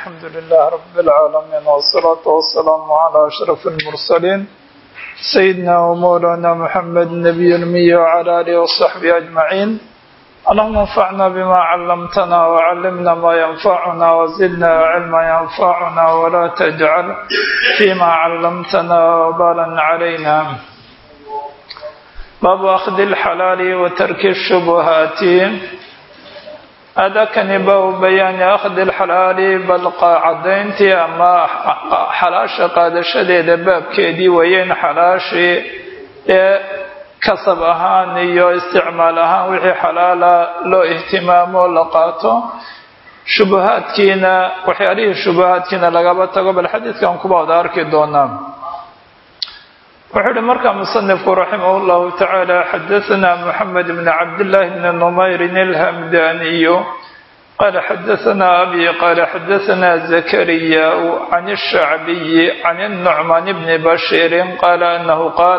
الحمد لله رب العالمين والصلاة والسلام على أشرف المرسلين سيدنا ومولانا محمد النبي المي وعلى آله وصحبه أجمعين اللهم انفعنا بما علمتنا وعلمنا ما ينفعنا وزدنا علما ينفعنا ولا تجعل فيما علمتنا وبالا علينا باب أخذ الحلال وترك الشبهات adakani baa bayaani akhdi alxalaali bal cadayntii ama xalaasha qaadashadeeda baabkeedii weeyeen xalaashii ee kasab ahaan iyo isticmaal ahaan wixii xalaala loo ihtimaamo la qaato shubahaadkiina waxyaalihii shubahaadkiina lagaba tago bal xadiidkan kuba wada arki doonaa wuxuu uhi markaa musanifku raximah llahu tacaala xadaثna mxamed bn cabdillaahi bn numayrin alhamdaniyu qala xadaثna abi qala xadaثna zakariya can الshacbiyi can الnucman bni bashiiri qala anahu qaal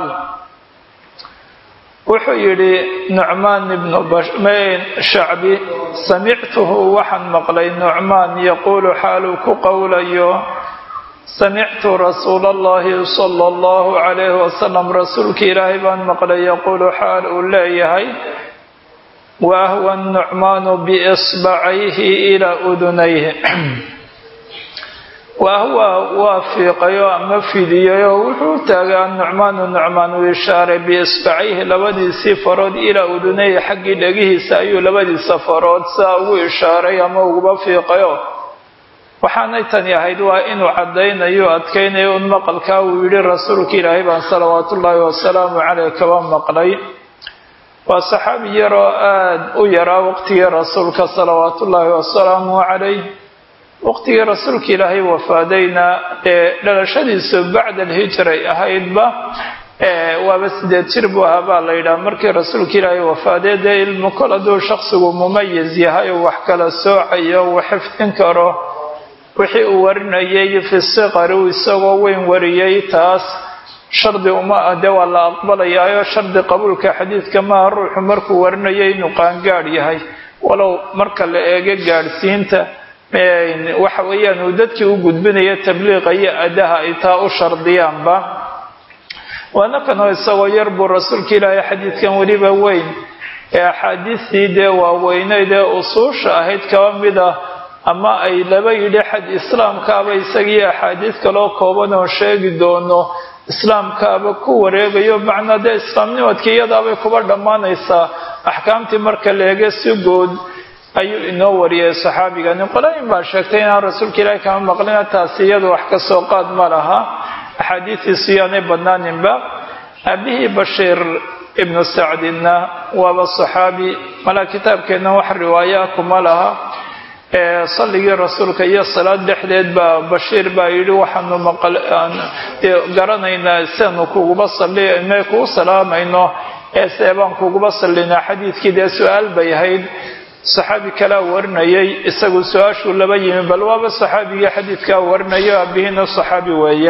wuxuu yihi nucmaan ibnu shacbi samictuhu waxaan maqlay nucmaan yaquulu xaaluu ku qowlayo samictu rasuula allahi sala allahu calayhi wasalam rasuulka ilaahay baan maqlay yaquulu xaal uu leeyahay wa ahwa nucmaanu biisbacayhi ilaa udunayhi wa ahwa waa fiiqayo ama fidiyayo wuxuu taagay annucmaanu nucmaan uu ishaaray biisbacayhi labadiisii farood ilaa udunayhi xaggii dhegihiisa ayuu labadiisa farood saa ugu ishaaray ama uguba fiiqayo waxaanay tani ahayd waa inuu caddaynayo adkaynayo un maqalkaa uu yidhi rasuulka ilaahay baan salawaatu ullaahi wasalaamu caleyh kaba maqlay waa saxaabi yaroo aada u yaraa waqtigii rasuulka salawaatu ullaahi wasalaamu calayh waqtigii rasuulka ilaahay wafaadayna ee dhalashadiisu bacda alhijray ahaydba waaba sideed jir buu ahaa baa la yidhaha markii rasuulka ilaahay wafaadee dee ilmu kol hadduu shaqsigu mumayis yahay oo wax kala soocayo uu xifdin karo wixii uu warinayay fi siqari uu isagoo weyn wariyey taas shardi uma ah dee waa la aqbalayaayo shardi qabuulka xadiidka maaha ruuxu markuu warinayay inuu qaangaadh yahay walow marka la eego gaadhsiinta waxa weeyaan uu dadkii u gudbinaya tabliiqa iyo adaha ay taa u shardiyaanba waana kanoo isagoo yar buu rasuulka ilaahay xadiidkan weliba weyn ee axaadiistii dee waaweyneyd ee usuusha ahayd kaba mid ah ama ay laba yidhi xad islaamkaaba isagii axaadiis kaloo kooban oo sheegi doono islaamkaaba ku wareegayo macnaa dee islaamnimadkii iyadaabay kuba dhammaanaysaa axkaamtii marka leege si guud ayuu inoo wariyay saxaabigani qolooyin baa sheegtay inaan rasuulka ilaahi kama maqlina taasi iyadu wax ka soo qaad ma laha axaadiistiisu yaanay badnaaninba aabihii bashiir ibnu sacdinna waaba saxaabi malaa kitaabkeenna wax riwaayaa kuma laha salligii rasuulka iyo salaad dhexdeed baa bashiir baa yidhi waxaanu garanaynaa sianu kuguba sali kugu salaamayno ee see baan kuguba sallinaa xadiidkii dee su-aal bay ahayd saxaabi kalaa warinayay isagu su-aashuu laba yimi bal waaba saxaabigii xadiidkaa warinayo aabihiina saxaabi weeye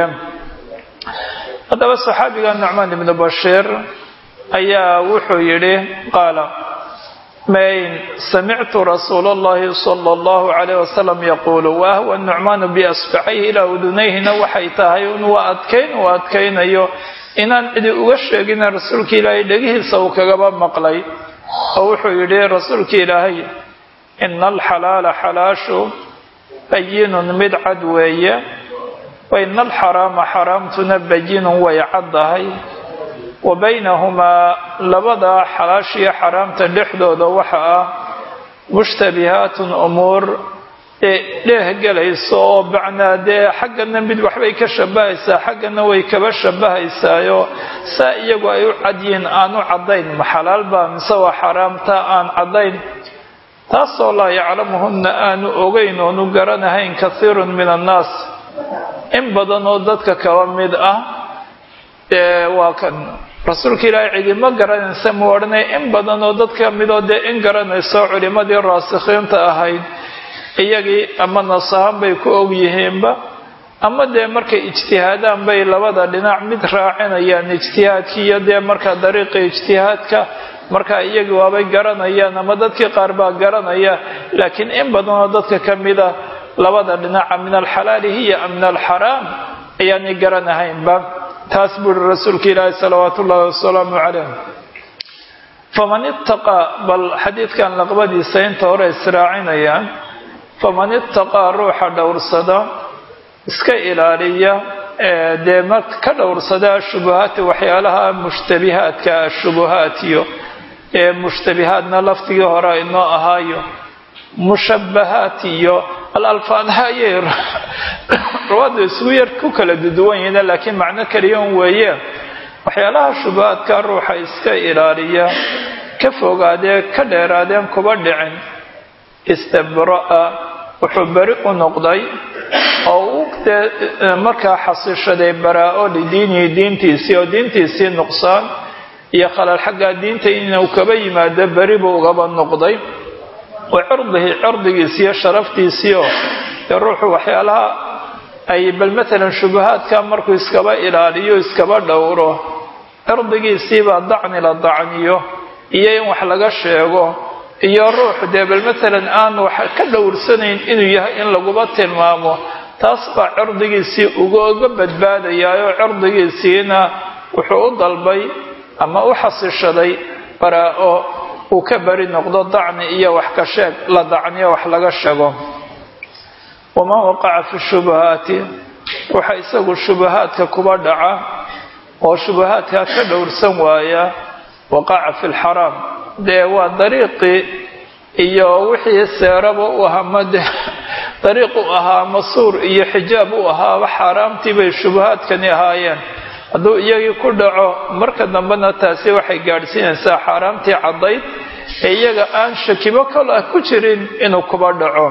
haddaba saxaabiga nucmaan ibnu bashiir ayaa wuxuu yidhi qaala mayn samictu rasuula allahi sala allahu calayh wasalam yaquulu wa ahwa nucmaanu biasbacayhi ilaa udunayhina waxay tahay un waa adkayn uu adkaynayo inaan cidi uga sheegina rasuulka ilaahay dhegihiisa uu kagaba maqlay oo wuxuu yidhi rasuulka ilaahay ina alxalaala xalaashu bayinun mid cad weeye wa ina alxaraama xaraamtuna bayinun way caddahay wa baynahumaa labadaa xalaashiyo xaraamta dhexdooda waxa ah mushtabihaatun umuur ee dheeh gelayso oo bacnaa dee xaggana mid waxbay ka shabahaysaa xaggana way kaba shabahaysaayo saa iyagu ay u cadyiin aan u caddayn ma xalaal baa mise waa xaraamta aan caddayn taasoo laa yaclamuhunna aanu ogeyn oonu garanahayn kathiirun min annaas in badan oo dadka kaba mid ah dee waa kan rasuulka ilaahay cidima garanaysa mu odhanay in badan oo dadka midoo dee in garanayso culimadii raasikhiinta ahayd iyagii ama nasahan bay ku og yihiinba ama dee markay ijtihaadaan bay labada dhinac mid raacinayaan ijtihaadkii iyo dee markaa dariiqa ijtihaadka markaa iyagii waabay garanayaan ama dadkii qaar baa garanaya laakiin in badanoo dadka ka mida labada dhinaca min alxalaali hiya am min alxaraam ayaanay garanahaynba taas buuri rasuulka ilaahi salawaatu ullahi wasalaamu calayh faman ittaqaa bal xadiidkan laqbadiisa inta hore israacinayaan faman ittaqaa ruuxa dhowrsada iska ilaaliya dee ma ka dhowrsada ashubuhaati waxyaalaha mushtabihaadka ashubuhaatiyo ee mushtabihaadna laftigii hore inoo ahaayo mushabahaat iyo alalfaadha ayay rawaadu isugu yar ku kala duduwan yihiin laakiin macno keliyan weeye waxyaalaha shubahaadka ruuxa iska ilaaliya ka fogaadee ka dheeraadeen kuba dhicin istabra'a wuxuu beri u noqday oo u dee markaa xasishaday baraa-o lidiinihi diintiisii oo diintiisii nuqsaan iyo khalal xaggaa diinta inuu kaba yimaado beri buu ugaba noqday wa cirdihi cirdigiisi iyo sharaftiisii oo dee ruuxu waxyaalaha ay bal matalan shubahaadka markuu iskaba ilaaliyo iskaba dhowro cirdigiisiibaa dacni la dacniyo iyo in wax laga sheego iyo ruux dee bal matalan aan wax ka dhowrsanayn inuu yahay in laguba tilmaamo taas baa cirdigiisii ugaga badbaadayaayoo cirdigiisiina wuxuu u dalbay ama u xasishaday baraa-o uu ka bari noqdo dacni iyo wax ka sheeg la dacniyo wax laga sheego waman waqaca fi shubahaati waxa isagu shubahaadka kuba dhaca oo shubahaadkaa ka dhowrsan waaya waqaca fi lxaraam dee waa dariiqii iyo wixii seeraba u ahaa made dariiq u ahaa masuur iyo xijaab u ahaaba xaaraamtii bay shubahaadkani ahaayeen hadduu iyagii ku dhaco marka dambena taasi waxay gaadhsiinaysaa xaaraamtii caddayd ee iyaga aan shakibo kal ah ku jirin inuu kuba dhaco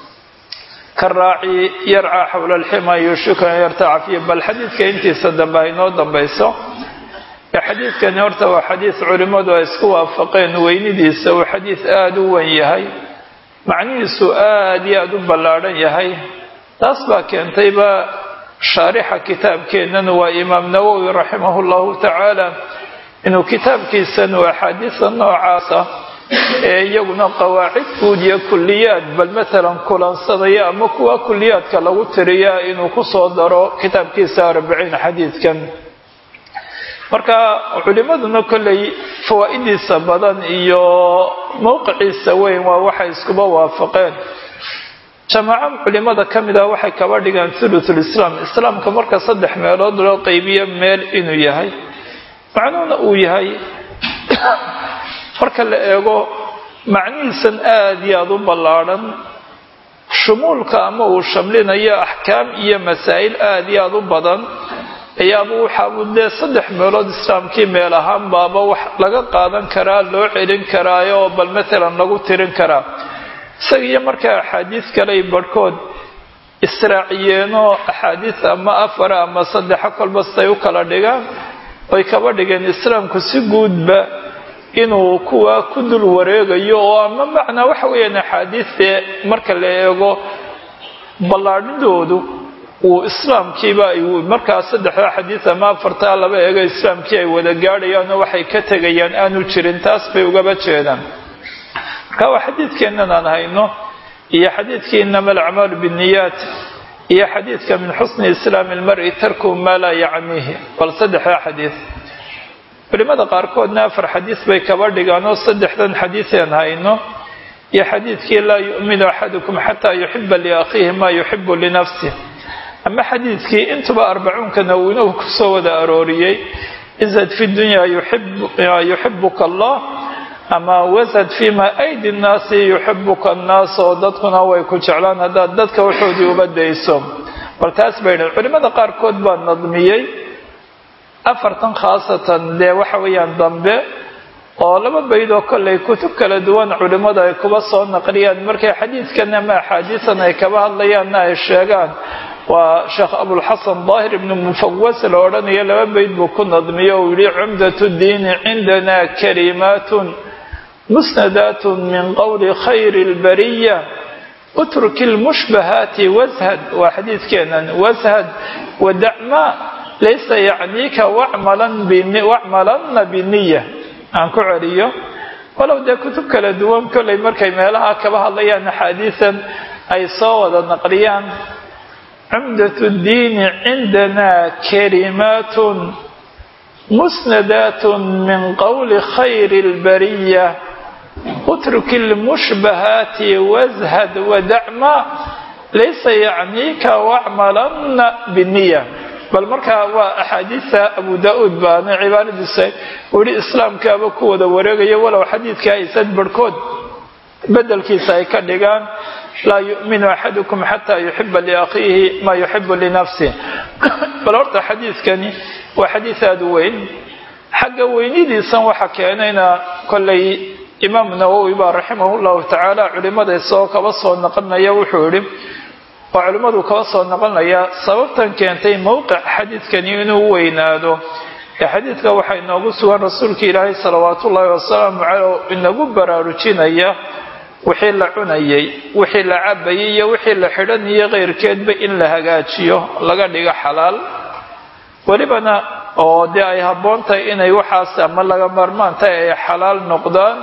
ka raaci yarcaa xowla alxima yuushiku an yartaca fiih bal xadiidka intiisa dambe ay noo dambayso xadiidkani horta waa xadiid culimmadu ay isku waafaqeen weynidiisa uu xadiid aada u wen yahay macnihiisu aada iyo aada u ballaadhan yahay taas baa keentayba shaarixa kitaabkeennan waa imaam nawowi raximahu llahu tacaala inuu kitaabkiisan uu axaadiisa noocaasa ee iyaguna qawaacid guud iyo kuliyaad bal matalan kulansadaya ama kuwa kuliyaadka lagu tiriyaa inuu kusoo daro kitaabkiisa arbiciin xadiidkan marka culimaduna kolley fawaa-idiisa badan iyo mowqiciisa weyn waa waxay iskuba waafaqeen jamaaco culimada ka mid ah waxay kaba dhigaan thuluthul islaam islaamka marka saddex meelood loo qeybiyo meel inuu yahay macnuhuna uu yahay marka la eego macnihiisan aada iyo aada u ballaadhan shumuulka ama uu shamlinayo axkaam iyo masaa'il aada iyo aada u badan ayaaba waxaabuu dee saddex meelood islaamkii meel ahaan baaba wax laga qaadan karaa loo celin karaayo oo bal matalan lagu tirin karaa isaga iyo markaa axaadiis kaley barhkood israaciyeenoo axaadiis ama afara ama saddexa kolba siday u kala dhigaan oy kaba dhigeen islaamku si guudba inuu kuwa ku dul wareegayo oo ama macnaa waxa weeyaan axaadiistee marka la eego ballaadhidoodu uu islaamkiiba ay markaa saddexda xadiis ama afartaa laba eego islaamkii ay wada gaadhayaanoo waxay ka tegayaan aanu jirin taas bay ugaba jeedaan marka waa xadiidkeennan aan hayno iyo xadiidkii inama alacmaalu binniyaat iyo xadiidka min xusni islaami ilmari tarkuhu maa laa yacniihi bal saddexda xadiis culimada qaarkoodna afar xadiis bay kaba dhigaan oo saddexdan xadiiseen hayno iyo xadiidkii laa yu'minu axadukum xataa yuxiba liakhiihi maa yuxibu linafsih ama xadiidkii intuba arbacuunka nawina uu kusoo wada arooriyey izad fi dunya yuxibuka allah ama wasad fima aydi nnaasi yuxibuka annaas oo dadkuna way ku jeclaan haddaad dadka waxoodii uba dayso bal taas bay dhahen culimada qaarkood baa nadmiyey afartan khaasatan dee waxa weeyaan dambe oo laba baydoo kollay kutub kala duwan culimmadu ay kuba soo naqliyaan markay xadiidkan ama axaadiisan ay kaba hadlayaanna ay sheegaan waa sheekh abulxasan daahir ibnu mufawas la odhanayo laba bayd buu ku nadmiyo uu yihi cumdatu diini cindana kalimaatun musnadaatun min qowli khayri lbariya utruki lmushbahaati washad waa xadiidkeenan washad wadacma laysa yacniika wacmalanna biniya aan ku celiyo walow dee kutub kala duwan kollay markay meelaha kaba hadlayaan axaadiisan ay soo wada naqliyaan cumdat ddiini cindanaa kalimaatun musnadaat min qowli khayri اlbariya utruk اlmushbahaati washad wadacma laysa yacniika wacmalana biniya bal markaa waa axaadiista abu da-uud baana cibaaradiisa uu yihi islaamkaaba ku wada wareegaya walow xadiidka aysan barhkood bedelkiisa ay ka dhigaan laa yu'minu axadukum xataa yuxiba liakhiihi maa yuxibu linafsih bal horta xadiidkani waa xadiid aada u weyn xagga weynidiisan waxa keenayna kollay imaam nawowi baa raximah llahu tacaala culimada isagoo kaba soo naqlinaya wuxuu yihi oo culimmadu kaba soo noqonaya sababtan keentay mowqic xadiidkani inuu weynaado ee xadiidka waxaa inoogu sugan rasuulka ilaahay salawaatu ullaahi wasalaamu caleyh inagu baraarujinaya wixii la cunayay wixii la cabayay iyo wixii la xidhanayay keyrkeedba in la hagaajiyo laga dhigo xalaal welibana oo dee ay habboon tahay inay waxaas ama laga maarmaan tahay ay xalaal noqdaan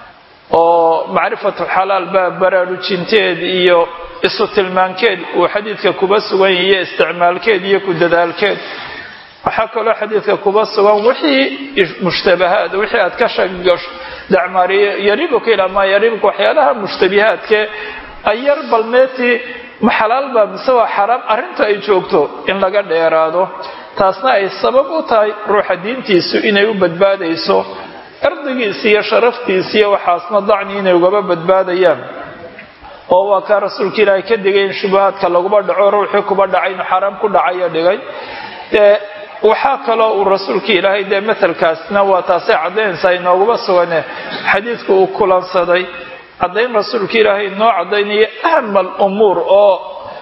oo macrifatu xalaal baa baraarujinteed iyo isu tilmaankeed uu xadiidka kuba sugan yahiyo isticmaalkeed iyo ku dadaalkeed waxaa kaloo xadiidka kuba sugan wixii mushtabahaad wixii aad ka shagasho dacmaariyo yaribuka ilaa maa yaribuka waxyaalaha mushtabihaadke ayar balmeeti ma xalaal baa mise waa xaraam arrinta ay joogto in laga dheeraado taasna ay sabab u tahay ruuxa diintiisu inay u badbaadayso cirdigiisi iyo sharaftiisi iyo waxaasna dacni inay ugaba badbaadayaan oo waa kaa rasuulka ilaahay ka digay in shubahaadka laguba dhaco ruuxii kuba dhacay inuu xaraam ku dhacayo dhigay dee waxaa kaloo uu rasuulka ilaahay dee matelkaasna waa taasay caddaynaysaa inooguma sugane xadiidku uu kulansaday caddayn rasuulka ilaahay inoo caddaynaya ahama alumuur oo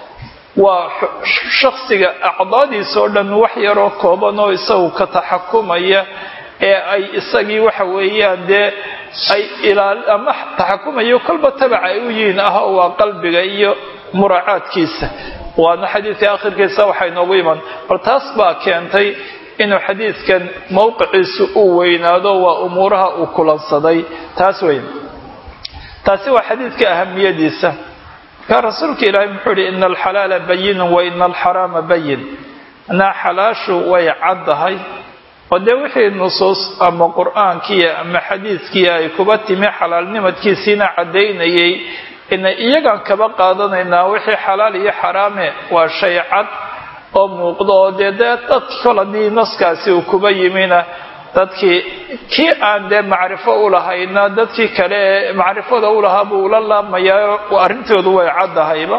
waa shaksiga acdaadiisa oo dhan wax yaroo kooban oo isagu ka taxakumaya ee ay isagii waxa weeyaan dee ay ilaal ama taxakumayo kolba tabaca ay u yihiin ah oo waa qalbiga iyo muraacaadkiisa waana xadiidka akhirkiisa waxay noogu iman bal taas baa keentay inuu xadiidkan mowqiciisu uu weynaado waa umuuraha uu kulansaday taas weyn taasi waa xadiidka ahamiyadiisa markaa rasuulka ilaahay muxuu ihi ina alxalaala bayinun wa ina alxaraama bayin anaa xalaashu way caddahay oo dee wixii nusuus ama qur-aankiiya ama xadiidkii ay kuba timi xalaalnimadkiisiina caddaynayay ina iyagaan kaba qaadanaynaa wixii xalaal iyo xaraame waa shay cad oo muuqdo oo dee dee dadki kol haddii naskaasi uu kuba yimina dadkii kii aan dee macrifo u lahayna dadkii kale ee macrifada u lahaa buu ula laabmayaa arrintoodu way caddahayba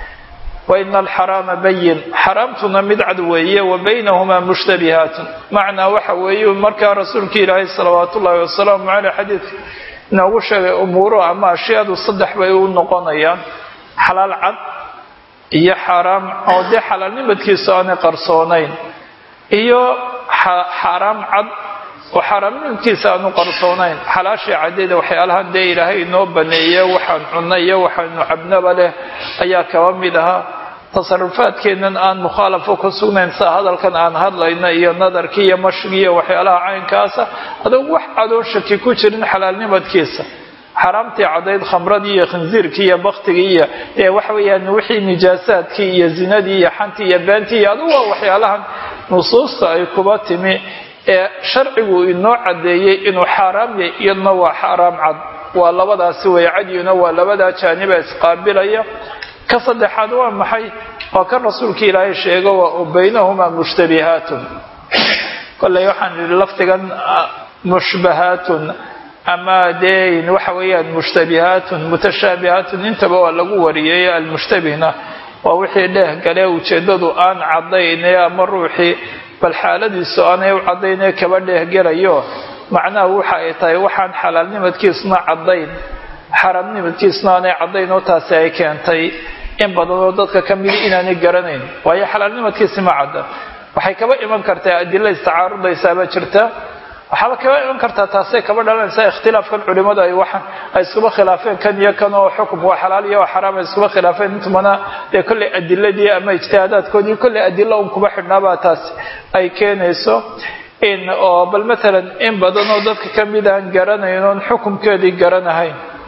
wa ina alxaraama bayin xaraamtuna mid cad weeye wa baynahumaa mushtabihaatun macnaa waxa weeye markaa rasuulka ilaahay salawaatu ullaahi wasalaamu caleyh xadiidka inoogu sheegay umuuro ama ashyaadu saddex bay u noqonayaan xalaal cad iyo xaaraam oo dee xalaalnimadkiisu aanay qarsoonayn iyo xaaraam cad oo xaaraamnimadkiisa aanu qarsoonayn xalaashii caddeeda waxyaalahan dee ilaahay inoo baneeye waxaan cunno iyo waxaanu cabnaba leh ayaa kaba mid ahaa tasarufaadkeennan aan mukhaalafo ku sugnayn sida hadalkan aan hadlayno iyo nadarkii iyo mashigi iyo waxyaalaha caynkaasa adugu wax cadoon shaki ku jirin xalaalnimadkiisa xaraamtii caddayd khamradii iyo khinsiirkii iyo baktigii iyo ee waxa weeyaan wixii nijaasaadkii iyo zinadii iyo xantii iyo beentii iyo adugu waa waxyaalahan nusuusta ay kuba timi ee sharcigu inoo caddeeyey inuu xaaraam yahay iyaduna waa xaaraam cad waa labadaasi way cadyina waa labadaa jaaniba isqaabilaya ka saddexaad waa maxay waa kan rasuulka ilaahay sheego waa baynahumaa mushtabihaatun kolley waxaan idhi lafdigan mushbahaatun ama dee waxa weeyaan mushtabihaatun mutashaabihaatun intaba waa lagu wariyey almushtabihna waa wixii dheeh gale ujeeddadu aan caddayne ama ruuxii bal xaaladiisu aanay u caddaynee kaba dheehgelayo macnaha waxa ay tahay waxaan xalaalnimadkiisuna caddayn xaaraamnimadkiisuna aanay caddayn oo taasi ay keentay in badanoo dadka ka midi inaanay garanayn waayo xalaalnimadkiisi ma cadda waxay kaba iman kartaa adila istacaarudaysaabaa jirta waxaaba kaba iman kartaa taasay kaba dhalanaysaa ikhtilaafkan culimadu ay waxan ay iskuba khilaafeen kan iyo kan oo xukum waa xalaal iyo waa xaraam ay iskuba khilaafeen intumana dee kolley adiladii ama ijtihaadaadkoodii kolley adilo un kuba xidhnaabaa taas ay keenayso in oo bal matalan in badan oo dadka ka mid aan garanayn oon xukumkeedii garanahayn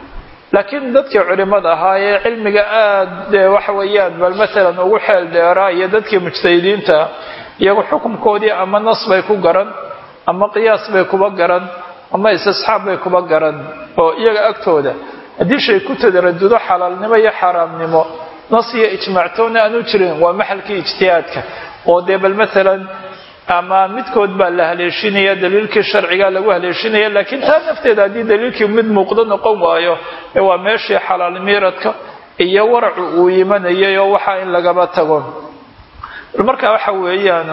laakiin dadkii culimada ahaa ee cilmiga aad dee waxa weeyaan bal maalan ugu xeel dheeraa iyo dadkii mujtahidiinta iyagu xukunkoodii ama nas bay ku garan ama qiyaas bay kuba garan ama istisxaab bay kuba garan oo iyaga agtooda haddii shay ku tadaradudo xalaalnimo iyo xaaraamnimo nas iyo ijmaactoona aanu jirin waa maxalkii ijtihaadka oo dee bal maalan ama midkood baa la haleeshinaya daliilkii sharciga lagu haleeshinaya laakiin taa nafteeda haddii daliilkii mid muuqdo noqon waayo waa meeshii xalaal miiradka iyo waracu uu imanayay oo waxaa in lagaba tago marka waxa weeyaan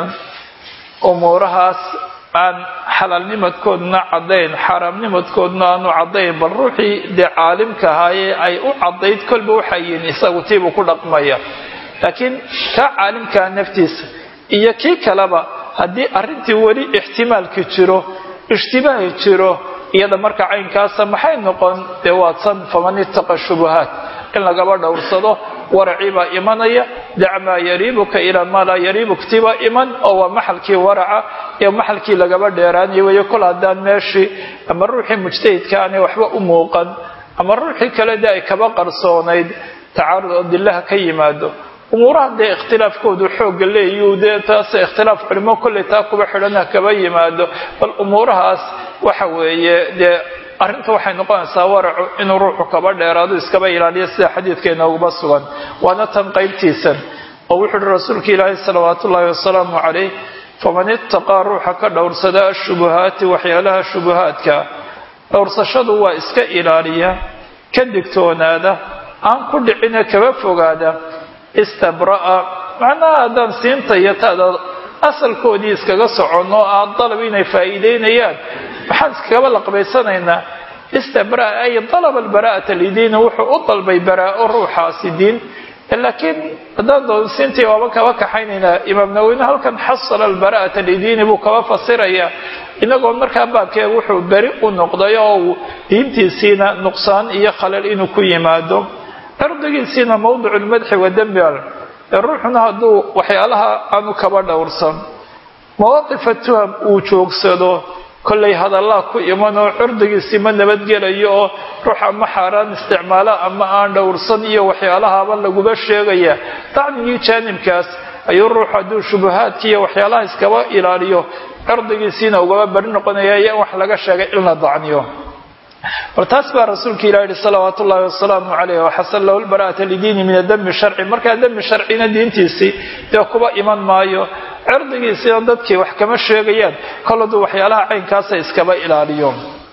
umuurahaas aan xalaalnimadkoodna caddayn xaaraamnimadkoodna aanu caddayn bal ruuxii dee caalimka ahaayee ay u caddayd kolba waxay yihin isagu tiibuu ku dhaqmaya laakiin kaa caalimkaa naftiisa iyo kii kaleba haddii arrintii weli ixtimaalki jiro ishtibaahi jiro iyada marka caynkaasa maxay noqon dee waadsan faman ittaqa shubuhaat in lagaba dhowrsado waracii baa imanaya dac maa yariibuka ilaa maa laa yariibuk tibaa iman oo waa maxalkii waraca ee maxalkii lagaba dheeraanaya weeye kol haddaan meeshii ama ruuxii mujtahidka aanay waxba u muuqan ama ruuxii kale dee ay kaba qarsoonayd tacaarud oo dillaha ka yimaado umuuraha dee ikhtilaafkoodu xoogga leeyu dee taas ikhtilaaf culimo kolley taa kuba xidhana kaba yimaado bal umuurahaas waxa weeye dee arrinta waxay noqonaysaa waracu inuu ruuxu kaba dheeraado iskaba ilaaliyo sida xadiidka inooguba sugan waana tan qaybtiisan oo wuxuu uhi rasuulka ilaahi salawaatu ullaahi wasalaamu calayh faman ittaqaa ruuxa ka dhowrsada ashubuhaati waxyaalaha shubuhaadka dhowrsashadu waa iska ilaaliya ka digtoonaada aan ku dhicine kaba fogaada istabra'a macnaha haddaan siinta iyo taada asalkoodii iskaga soconno aan dalab inay faa'iideynayaan maxaan iskagaba laqbaysanaynaa istabra'a ay dalaba albara'ata lidiini wuxuu u dalbay baraa'o ruuxaasi diin laakiin haddaan doon siintii waaba kaba kaxaynaynaa imaam naweyne halkan xasala albara'ata lidiini buu kaba fasirayaa inagoo markaa baabkeega wuxuu beri u noqday oo uu diintiisiina nuqsaan iyo khalal inuu ku yimaado cirdigiisiina mawdicu lmadxi wa dembi al ee ruuxuna hadduu waxyaalaha aanu kaba dhowrsan mawaaqifa tuham uu joogsado kollay hadallaa ku imanoo cirdigiisii ma nabadgelayo oo ruux ama xaaraan isticmaala ama aan dhowrsan iyo waxyaalahaaba laguba sheegaya dacmigii jaanibkaas ayuu ruux hadduu shubahaadki iyo waxyaalaha iskaba ilaaliyo cirdigiisiina ugaba bari noqonaya iyo in wax laga sheegay in la dacniyo bal taas baa rasuulka ilah yihi salawaatu ullahi wasalaamu caleyh waxasan lahu lbara'ata lidiini min adami sharci markaa dami sharcina diintiisii dee kuba iman maayo cirdigiisiina dadkii wax kama sheegayaan kol hadduu waxyaalaha caynkaasa iskaba ilaaliyo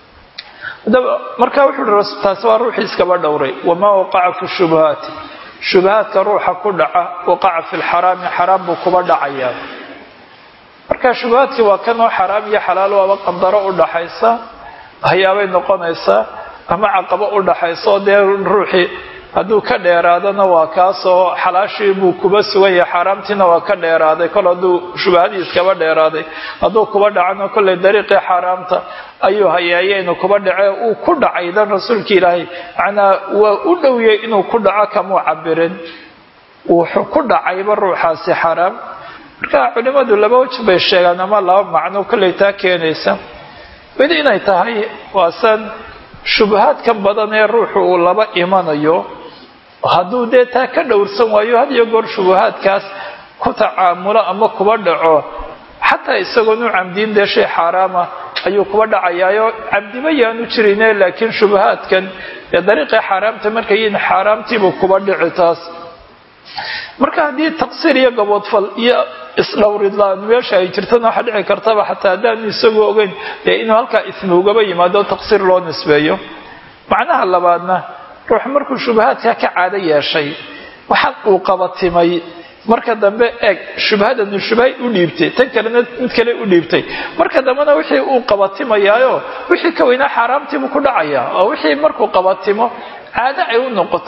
marka wuxuu hi taasi waa ruuxii iskaba dhowray wamaa waqaca fi shubuhaati shubahaadka ruuxa ku dhaca waqaca fi lxaraami xaraam buu kuba dhacayaa marka shubahaadkii waa kanoo xaraam iyo xalaal waaba qandaro u dhaxaysa waxyaabay noqonaysaa ama caqabo u dhaxayso dee ruuxii hadduu ka dheeraadana waa kaasoo xalaashii buu kuba sugan yahay xaaraamtiina waa ka dheeraaday kol hadduu shubahadii iskaba dheeraaday hadduu kuba dhacano kollay dariiqii xaaraamta ayuu hayeeye inuu kuba dhace uu ku dhacay dan rasuulka ilaahay macnaa waa u dhowiyey inuu ku dhaco kamuu cabirin wuxuu ku dhacayba ruuxaasi xaaraam marka culimmadu laba waj bay sheegaan ama laba macno kollay taa keenaysa mid inay tahay waasan shubahaadkan badan ee ruuxu uu laba imanayo hadduu dee taa ka dhowrsan waayo had iyo goor shubahaadkaas ku tacaamulo ama kuba dhaco xataa isagoon u camdiin dee shay xaaraama ayuu kuba dhacayaayo camdiba yaanu jirine laakiin shubahaadkan ee dariiqii xaaraamta markay yihiin xaaraamtiibuu kuba dhici taas marka haddii taqsiir iyo gaboodfal iyo isdhowridlaan meesha ay jirtana waxaa dhici kartaba xataa haddaanu isagu ogeyn dee inuu halkaa ismi ugaba yimaado taqsiir loo nisbeeyo macnaha labaadna ruux markuu shubahaadka ka caado yeeshay waxaa uu qabatimay marka dambe eeg shubhadanu shubhay u dhiibtay tan kalena mid kale u dhiibtay marka dambena wixii uu qabatimayaayo wixii ka weynaa xaaraamtiibuu ku dhacayaa oo wixii markuu qabatimo caado ay u noqoto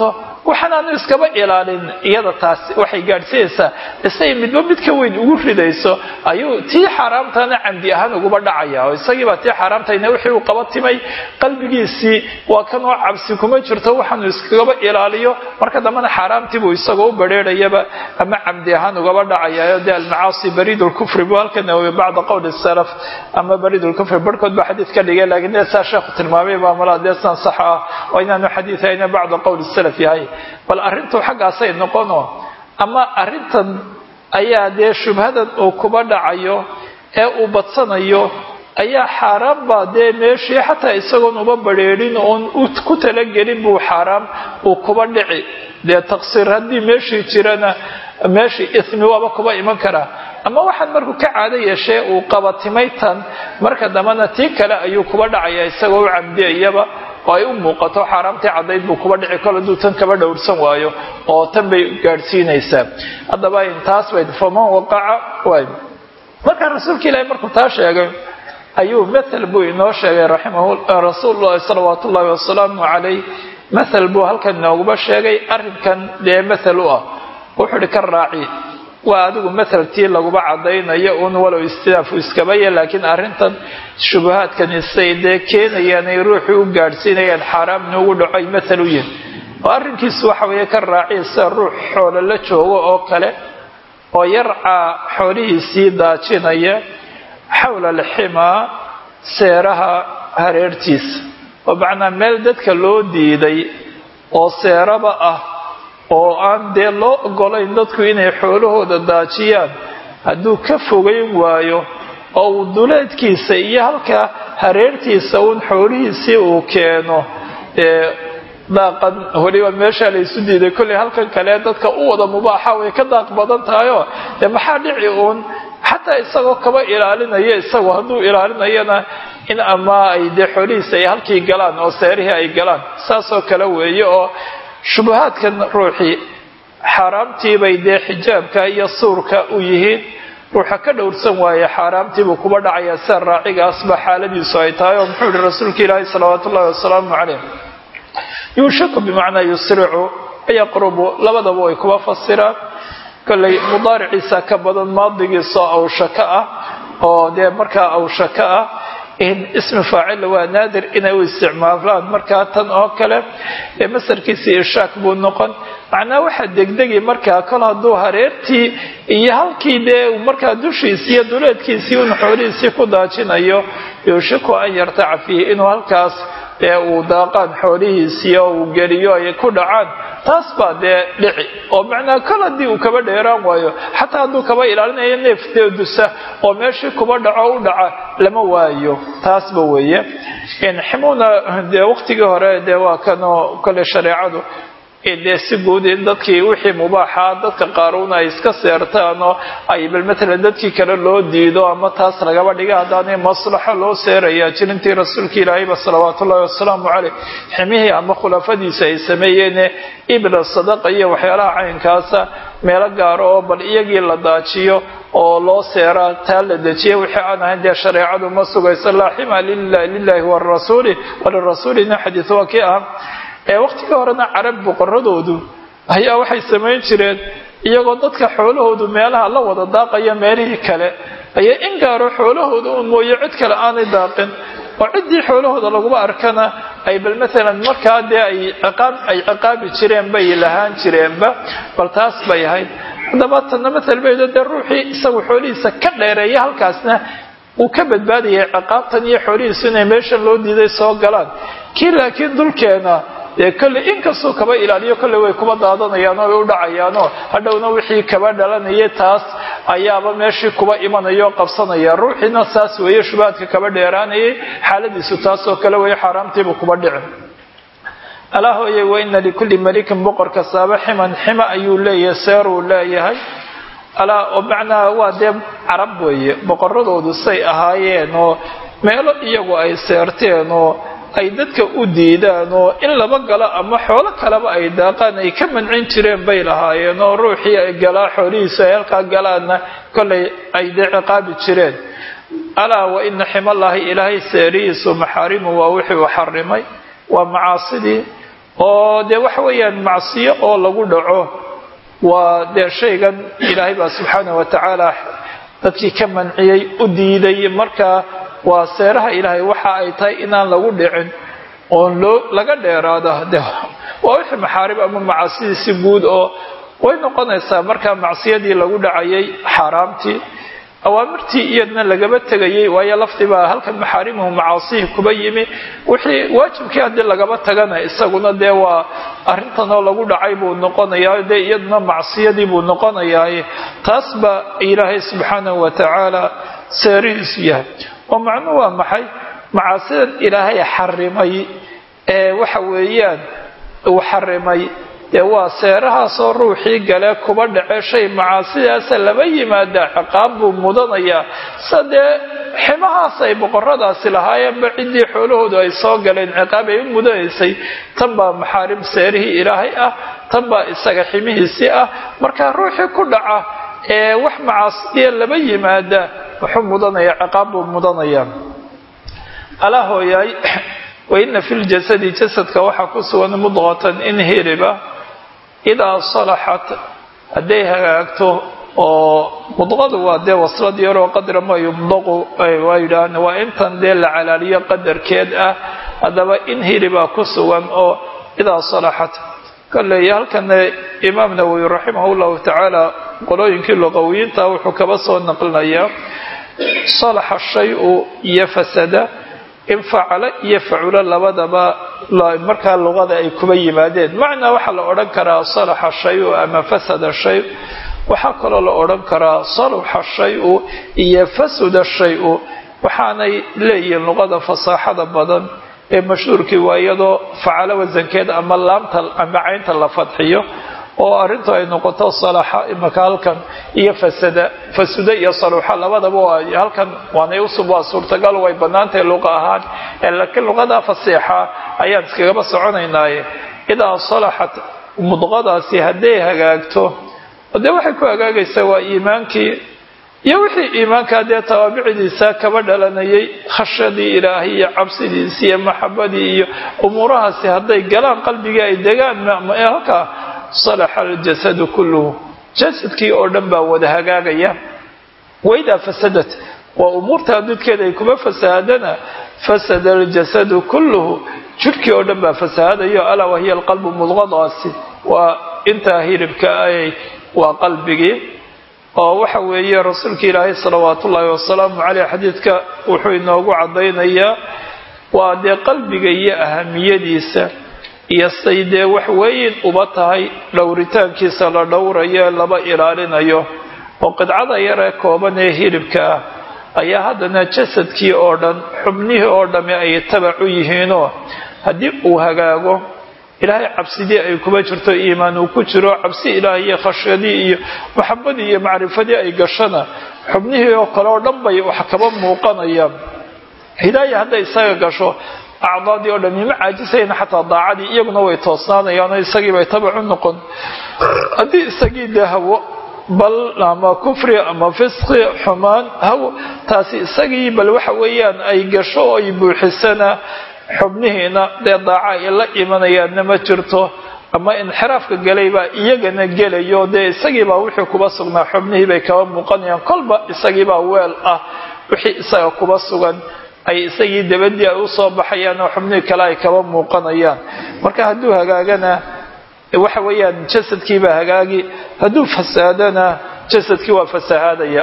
waxaanaanu iskaba ilaalin iyada taas waxay gaadhsiinaysaa isay midba mid ka weyn ugu ridayso ayuu tii xaaraamtana camdi ahaan uguba dhacaya oo isagiibaa tii xaaraamtayna wixii uu qaba timay qalbigiisii waa kanoo cabsi kuma jirto waxaanu iskagaba ilaaliyo marka dambena xaaraamtiibuu isagoo u badrheerayaba ama camdi ahaan ugaba dhacayayo dee almacaasi bariid lkufri buu halka nawowi bacda qowli salaf ama bariid lkufri barhkood baa xadiid ka dhigay laakiin dee saa sheekhu tilmaamay baa malaa dee san sax ah oo inaanu xadiidayna bacda qowli salaf yahay bal arrintu xaggaasay noqono ama arrintan ayaa dee shubhadan uu kuba dhacayo ee uu badsanayo ayaa xaaraan baa dee meeshii xataa isagoon uba badrheerin oon ku talagelin buu xaaraam uu kuba dhici dee taqsiir haddii meeshii jirana meeshii ismi waaba kuba iman karaa ama waxaan markuu ka caado yeeshee uu qabatimay tan marka dambena tii kale ayuu kuba dhacaya isagoo u camdiyayaba oo ay u muuqato xaaraamtii caddayd buu kuba dhici kol hadduu tan kaba dhowrsan waayo oo tan bay gaadhsiinaysaa haddaba taas bay faman waqaca waay markaa rasuulka ilaahi markuu taa sheegay ayuu mathal buu inoo sheegay rasuululahi salawaatu ullahi wasalaamu calayh mathal buu halkan inooguba sheegay arrinkan dee mathal u ah wuxuu ihi ka raaci waa adigu mathaltii laguba cadaynayo un walow istilaafu iskabaya laakiin arrintan shubahaadkani say dee keenayaan ay ruuxii u gaadhsiinayaan xaaraam inuugu dhaco ay mathal u yihin oo arrinkiisu waxa weeye ka raaciya sida ruux xoolo la joogo oo kale oo yarcaa xoolihiisii daajinaya xawla alximaa seeraha hareertiisa oo macnaa meel dadka loo diiday oo seeraba ah oo aan dee loo ogolayn dadku inay xoolahooda daajiyaan hadduu ka fogayn waayo oo uu duleedkiisa iyo halka hareertiisa uun xoolihiisii uu keeno dee daaqan weliba meeshaa laysu diiday kolley halkan kale dadka u wada mubaaxa way ka daaq badan tahayoo dee maxaa dhici uun xataa isagoo kaba ilaalinaya isagoo hadduu ilaalinayana in ama ay dee xoolihiisa ay halkii galaan oo seerihii ay galaan saasoo kale weeye oo shubahaadkan ruuxii xaaraamtiibay dee xijaabka iyo suurka u yihiin ruuxa ka dhowrsan waaye xaaraamtiibuu kuba dhacayaa sida raacigaasba xaaladiisu ay tahay oo muxuu yihi rasuulka ilaahi salawaatu ullahi wasalaamu calayh yuushaku bimacnaa yusricu yaqrubu labadaba way kuba fasiraan kolley mudaariciisa ka badan maadigiisoo awshaka ah oo dee markaa awshaka ah ismi faacil waa naadir inay u isticmaalaan markaa tan oo kale ee masarkiisii irshaak buu noqon macnaa waxaa degdegi markaa kol hadduu hareertii iyo halkii dee markaa dushiisii iyo duleedkiisii un xoolihiisii ku daajinayo yuushiku an yartaca fiihi inuu halkaas dee uu daaqaan xoolihiisii oo uu geliyo ay ku dhacaan taas baa dee dhici oo macnaa kol haddii uu kaba dheeraan waayo xataa hadduu kaba ilaalinayo neef dee dusa oo meeshii kuba dhaco u dhaca lama waayo taasba weeye ximuna dee waqtigii hore dee waa kanoo kole shareecadu dee si guud in dadkii wixii mubaaxa dadka qaaruuna ay iska seertaan oo ay bal matalan dadkii kale loo diido ama taas lagaba dhiga haddaanay maslaxo loo seerayaa jirintii rasuulka ilaahayba salawaatu ullahi wasalaamu caleyh ximihii ama khulafadiisa ay sameeyeene ibla sadaqa iyo waxyaalaha caynkaasa meelo gaaro oo bal iyagii la daajiyo oo loo seeraa taa la dejiya wixii aan ahayn dee shareecadu ma sugayso laa xima lilahi warasuuli walirasuulina xadiis waa kii ah ee waqtigii horena carab boqoradoodu ayaa waxay samayn jireen iyagoo dadka xoolahoodu meelaha la wada daaqaya meelihii kale ayaa in gaaro xoolahooda uun mooye cid kale aanay daaqin oo ciddii xoolahooda laguma arkana ay bal maalan markaa dee ay ciqaab ay ciqaabi jireen bay lahaan jireenba bal taas bay ahayd haddaba tanna matal baydo dee ruuxii isagu xoolihiisa ka dheereeya halkaasna uu ka badbaadayay ciqaabtan iyo xoolihiisu inay meeshan loo diiday soo galaan kii laakiin dulkeena dee kolley inkastuu kaba ilaaliyo kolley way kuba daadanayaan oo way u dhacayaanoo hadhowna wixii kaba dhalanayay taas ayaaba meeshii kuba imanaya oo qabsanaya ruuxiina saas weeye shubaadka kaba dheeraanayay xaaladiisu taasoo kale weeye xaaraamtiibu kuba dhicin alaa hooye waina likulli malikin boqor kastaaba ximan xima ayuu leeyahay seeruu leeyahay alaa oo macnaha waa dee carab weeye boqoradoodu say ahaayeen oo meelo iyagu ay seerteen oo ay dadka u diidaan oo in laba galo ama xoolo kaleba ay daaqaan ay ka mancin jireen bay lahaayeen oo ruuxii ay galaa xoolihiisu ay halkaa galaanna kollay ay dee ciqaabi jireen alaa wa ina ximallaahi ilaahay seerihiisu maxaarimu waa wixii uu xarimay waa macaasidii oo dee waxa weeyaan macsiyo oo lagu dhaco waa dee shaygan ilaahay baa subxaana wa tacaala dadkii ka manciyey u diiday markaa waa seeraha ilaahay waxa ay tahay inaan lagu dhicin oon loo laga dheeraado de waa wixii maxaarib ama macaasidiisi guud oo way noqonaysaa markaa macsiyadii lagu dhacayay xaaraamtii awaamirtii iyadna lagaba tegayay waayo lafdibaa halkan maxaarimuhu macaasihii kuba yimi wixii waajibkii haddii lagaba tagana isaguna dee waa arrintanoo lagu dhacay buu noqonayaa dee iyaduna macsiyadii buu noqonayaa taas baa ilaahay subxaanahu wa tacaala seerihiisu yahay oo macnuhu waa maxay macaasidan ilaahay xarimay ee waxa weeyaan uu xarimay dee waa seerahaasoo ruuxii gale kuba dhace shay macaasidaasa laba yimaada ciqaab buu mudanayaa sa dee ximahaas ay boqoradaasi lahaayeenba ciddii xoolahoodu ay soo galeen ciqaab ay u mudanaysay tan baa maxaarim seerihii ilaahay ah tan baa isaga ximihiisii ah marka ruuxii ku dhaca ee wax macaasidiya laba yimaada wuxuu mudanayaa ciqaab buu mudanayaa alaa hooyaay waina fi ljasadi jasadka waxaa ku sugan mudqatan in hiriba idaa salaxat hadday hagaagto oo mudqadu waa dee waslad yaroo qadra ma yumdaqu waa yidhaahn waa intan dee la calaaliyo qadarkeed ah haddaba in hiribaa ku sugan oo idaa salaxat kolley halkana imaam nawowi raximah llahu tacaala qolooyinkii luqawiyiinta wuxuu kaba soo naqlinayaa salaxa shayu iyo fasada in facalo iyo faculo labadaba markaa luqada ay kuba yimaadeen macnaa waxaa la odhan karaa salaxa shayu ama fasada shay waxaa kaloo la odhan karaa salaxa shayu iyo fasada shayu waxaanay leeyihiin luqada fasaaxada badan ee mashhuurkii waa iyadoo facalo wasankeed ama laamta ama caynta la fadxiyo oo arrintu ay noqoto salaxa imaka halkan iyo fasada fasuda iyo saluuxa labadaba waa halkan waanay usub waa suurtagal way bannaantahay luqa ahaan laakiin luqada fasiixa ayaan iskagaba soconaynaaye idaa salaxat mudqadaasi hadday hagaagto dee waxay ku hagaagaysaa waa iimaankii iyo wixii iimaankaa dee tawaabicdiisa kaba dhalanayay khashyadii ilaahay iyo cabsidiisi iyo maxabadii iyo umuurahaasi hadday galaan qalbigii ay degaan halkaa salaxa aljasadu kulluhu jasadkii oo dhan baa wada hagaagaya waidaa fasadat waa umuurtaa dudkeeda ay kuma fasahaadana fasada aljasadu kulluhu jidhkii oo dhan baa fasahadayo alaa wahiya alqalbu mudqadaasi waa intaa hiribka ay waa qalbigii oo waxa weeye rasuulka ilaahay salawaatu ullaahi wasalaamu caleyh xadiidka wuxuu inoogu caddaynayaa waa dee qalbiga iyo ahamiyadiisa iyo say dee wax weyn uba tahay dhowritaankiisa la dhowrayo laba ilaalinayo oo qidcada yaree kooban ee hilibka ah ayaa haddana jasadkii oo dhan xubnihii oo dhamme ay tabac u yihiinoo haddii uu hagaago ilaahay cabsidii ay kuma jirto iimaan uu ku jiro cabsi ilaahay iyo khashyadii iyo maxabadii iyo macrifadii ay gashana xubnihii oo kale oo dhan bay wax kaba muuqanayaan hidaaya hadday isaga gasho acdaadii oo dhan ima caajisayna xataa daacadii iyaguna way toosnaanayaanoo isagiibay tabac u noqon haddii isagii dee hawo bal ama kufri ama fisqi xumaan hawo taasi isagii bal waxa weeyaan ay gasho oo ay buuxisana xubnihiina dee daaca ay la imanayaanna ma jirto ama inxiraafka galay baa iyagana gelayo dee isagiibaa wixii kuba sugnaa xubnihii bay kaba muuqanayaan kolba isagiibaa weel ah wixii isaga kuba sugan ay isagii dabadii ay usoo baxayaan oo xubnihii kale ay kaba muuqanayaan marka hadduu hagaagana waxa weeyaan jasadkiibaa hagaagi hadduu fasaadana jasadkii waa fasahaadaya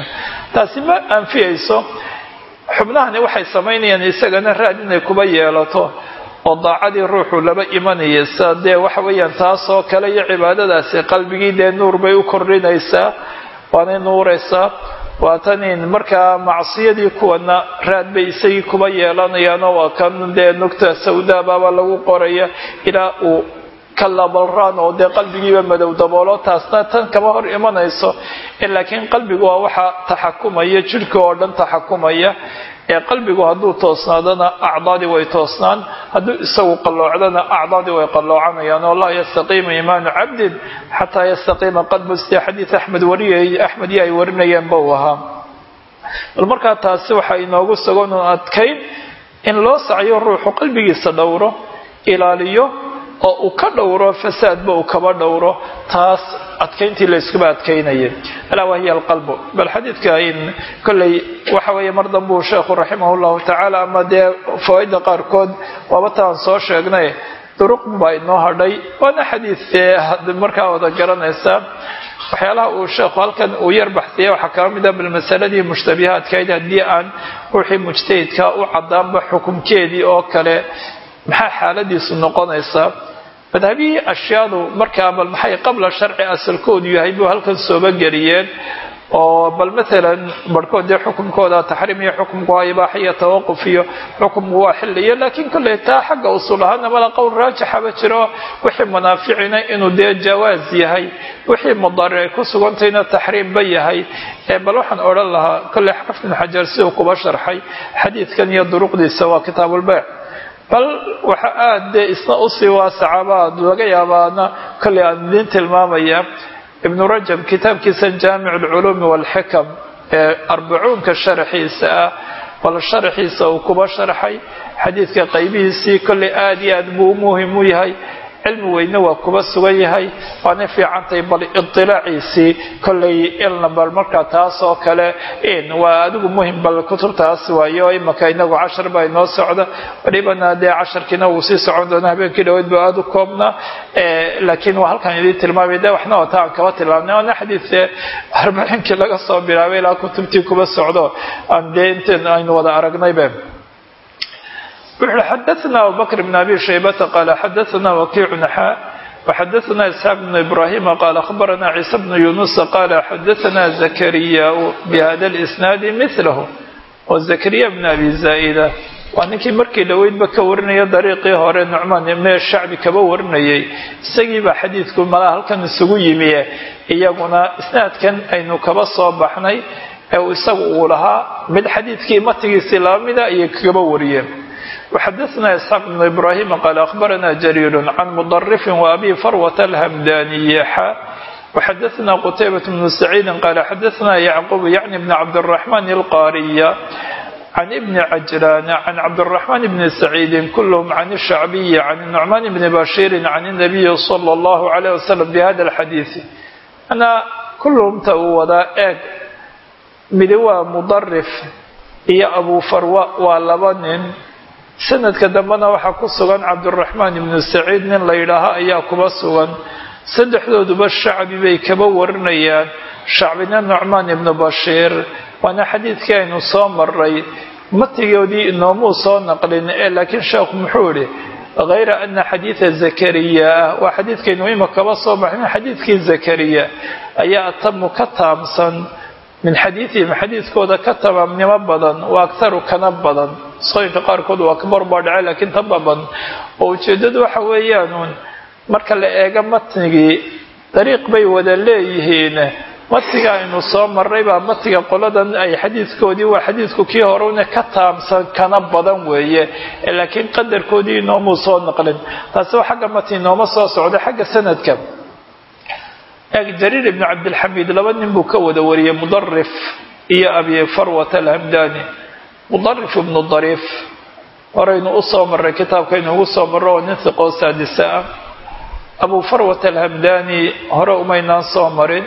taasi ma anfiyayso xubnahani waxay samaynayaan isagana raad inay kuba yeelato oo daacadii ruuxu laba imanaysa dee waxa weeyaan taasoo kale iyo cibaadadaasi qalbigii dee nuur bay u kordhinaysaa waanay nuuraysaa waatanin markaa macsiyadii kuwana raad bay isagii kuba yeelanayaanoo waa kan dee nugta sawdaabaaba lagu qoraya ilaa uu kalabalraan oo dee qalbigiiba madow daboolo taasna tan kama hor imanayso laakiin qalbigu waa waxa taxakumaya jidhka oo dhan taxakumaya ee qalbigu hadduu toosnaadana acdaadii way toosnaan hadduu isagu qalloocdana acdaadii way qalloocanayaan oo laa yastaqiima iimaanu cabdin xataa yastaqiima qalbu sida xadiid axmed wariyay axmed iyo ay warinayeen ba uu ahaa bal markaa taasi waxaa inoogu sugan un adkayn in loo sacyo ruuxu qalbigiisa dhowro ilaaliyo oo uu ka dhowro fasaadba uu kaba dhowro taas adkayntii layskuba adkaynaya alaa wahiya alqalbu bal xadiidka in kolley waxa weeye mar danbuu sheekhu raximah llahu tacaala ama dee fawaaida qaarkood waaba taan soo sheegnay duruq baa inoo hadhay waana xadiidee markaa wada garanaysaa waxyaalaha uu sheekhu halkan uu yar baxsiyay waxaa kaba mid a bal masaladii mushtabihaadkayd haddii aan ruuxii mujtahidka u cadaanba xukumkeedii oo kale maxaa xaaladiisu noqonaysaa madhabihii ashyaadu markaa bal maxay qabla sharci asalkoodu yahay buu halkan sooba geliyeen oo bal maalan barhkood dee xukumkooda taxriim iyo xukumku waa ibaaxa iyo tawaquf iyo xukumku waa xilliyo laakiin kolley taa xagga usul ahaana mala qowl raajixaba jiro wixii munaaficina inuu dee jawaas yahay wixii mudari ay ku sugantayna taxriimba yahay ee bal waxaan odhan lahaa kolley xafid ibn xajar siduu kuba sharxay xadiidkan iyo duruqdiisa waa kitaabulbeyc bal waxa aada dee isna usii waasacabaad laga yaabaana kolley aan idiin tilmaamaya ibnu rajab kitaabkiisan jaamic alculuumi walxikam ee arbacuunka sharaxiisa ah bal sharaxiisa uu kuba sharxay xadiidka qaybihiisii kolley aada iyo aad buu muhim u yahay cilmi weyne waa kuba sugan yahay waana fiicantahay bal idilaaciisii kolley ilna bal markaa taas oo kale waa adigu muhim bal kutubtaas waayo imaka inagu cashar baa inoo socda walibana dee casharkiina wuu sii socon doona habeenkii dhaweyd ba aada u koobnaa laakiin waa halkan idiin tilmaamay de waxna wata aan kaba tilmaamnay waana xadiidee arbaciinkii laga soo bilaabay ilaa kutubtii kuba socdo aan dee inteen aynu wada aragnaybe wuxuui xadaثna abubakr bn abi shaybata qaala xadaثna wakiicu naxaa وxadaثna isxaaq bn ibrahima qaal akhbarana ciisa bn yunusa qaala xadaثna zakariya bhada اlisnaadi milahu oo zakariya bn abi zaa'ida waa ninkii markii dhoweydba ka warinaya dariiqii hore nucmaan mee shacbi kaba warinayay isagiibaa xadiidku malaa halkan isugu yimiye iyaguna isnaadkan aynu kaba soo baxnay ee isagu uu lahaa mid xadiidkii matigiisii laba mida ayay kaba wariyeen وxadaثna isxaaq بn ibrahim qaal akhbarana jariir can mudarifin وabi farwat alhamdaniy xa وxadaثna qtaybaة bn saciidi qaala xadaثna yacqub yعni bn cabdالرaحman الqariya can ibn cajlan can cabdالرaحman bn saciidi kulhm can الshacbiyi can nucman bn bashiri can الnabiyi slى اllah عalيه waslm bhada اlxadiiث ana kulhumta uu wadaa eeg midi waa mudarif iyo abu farwa waa laba nin sanadka dambena waxaa ku sugan cabduraxmaan ibnu saciid nin la yidhaaho ayaa kuba sugan saddexdooduba shacbi bay kaba warinayaan shacbina nucmaan ibnu bashiir waana xadiidkii aynu soo maray matigoodii inoomuu soo naqlin ee laakiin sheekhu muxuu idhi hayra ana xadiida zakariya waa xadiidkaynu ima kaba soo baxin xadiidkii zakariya ayaa atamu ka taamsan min xadiidihim xadiidkooda ka tamaamnimo badan waa aktaru kana badan sooyinka qaarkood waa kabar baa dhace laakiin tan baa badan oo ujeeddadu waxa weeyaanuun marka la eego matnigii dariiq bay wada leeyihiin matiga aynu soo marray baa matiga qoladan ay xadiidkoodii waa xadiidku kii horena ka taamsan kana badan weeye laakiin qadarkoodii inoomuu soo naqlin taasi waa xagga mati inooma soo socda xagga sanadka jariir ibn cabdilxamiid laba nin buu ka wada wariyey mudarif iyo abi farwat alhamdani mudarif ibnu dariif horaynu u soo marray kitaabkaynu ugu soo marro oo nin hiqoo saadisa ah abu farwat alhamdani hore umaynaan soo marin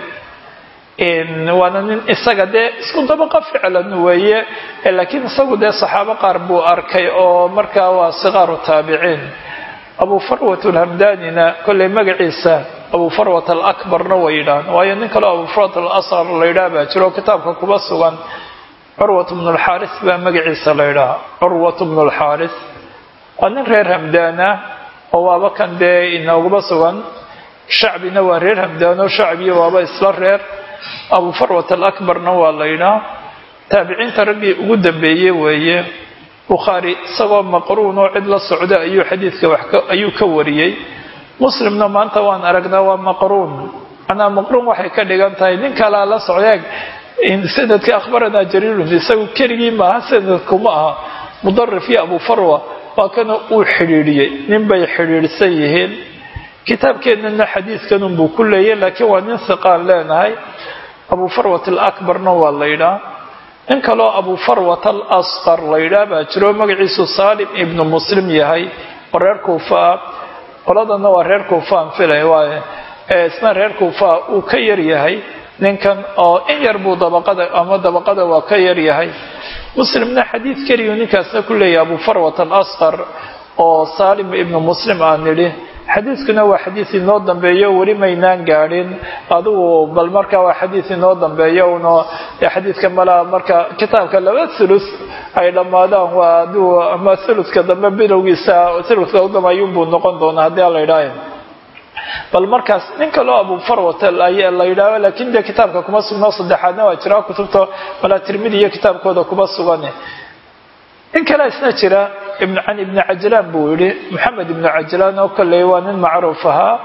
waana nin isaga dee isku dabaqa ficlan weeye laakiin isagu dee saxaabo qaar buu arkay oo markaa waa sikaaru taabiciin abu farwat alhamdanina kolley magaciisa abu farwat alakbarna way yidhahan waayo nin kaleo abu farwat alasqar la yidhaha baa jiro kitaabka kuba sugan curwat bnu lxaaris baa magaciisa la yidhaha curwat bnu lxaaris waa nin reer hamdaana oo waaba kan dee inoogaba sugan shacbina waa reer hamdaano shacbiya waaba isla reer abu farwat alakbarna waa la yidhaha taabiciinta raggii ugu dambeeyey weeye bukhaari isagoo maqruun oo cid la socda ayuu xadiidka wax ayuu ka wariyey muslimna maanta waan aragnaa waa maqruun manaa maqruun waxay ka dhigan tahay nin kalaa la socdeeg sanadka akhbaranaa jariirun isagu keligii maaha sanadkuma aha mudarif iyo abu farwa waa kana uu xidhiidhiyey nin bay xidhiidhsan yihiin kitaabkeennana xadiidkanunbuu ku leeyay laakiin waa nin hiqaan leenahay abu farwat alakbarna waa la yidhaha nin kaloo abu farwat al asqar la yidhaah baa jiro magaciisu saalim ibnu muslim yahay oo reer kuufa ah qoladana waa reer kuufaan filay waaye isna reer kuufa uu ka yar yahay ninkan oo in yar buu dabaqada ama dabaqada waa ka yar yahay muslimna xadiid keliyu ninkaasna ku leeyahay abu farwat alasqar oo saalim ibnu muslim aan nidhi xadiidkuna waa xadiid inoo dambeeyo weli maynaan gaadhin adigu bal marka waa xadiid inoo dambeeyo uno xadiidka malaa marka kitaabka laba thuluth ay dhammaadaan waa adigu ama thuluthka dambe bilowgiisa thuluthka u dambe ayuunbuu noqon doonaa haddii aan la idhaahay bal markaas nin kaloo abu farwat la yidhaaho laakiin dee kitaabka kuma sugno saddexaadna waa jiraa kutubta malaa tirmidi iyo kitaabkooda kuma sugan in kale isna jira can ibni cajlaan buu yihi maxamed ibnu cajlaan oo kolley waa nin macruuf ahaa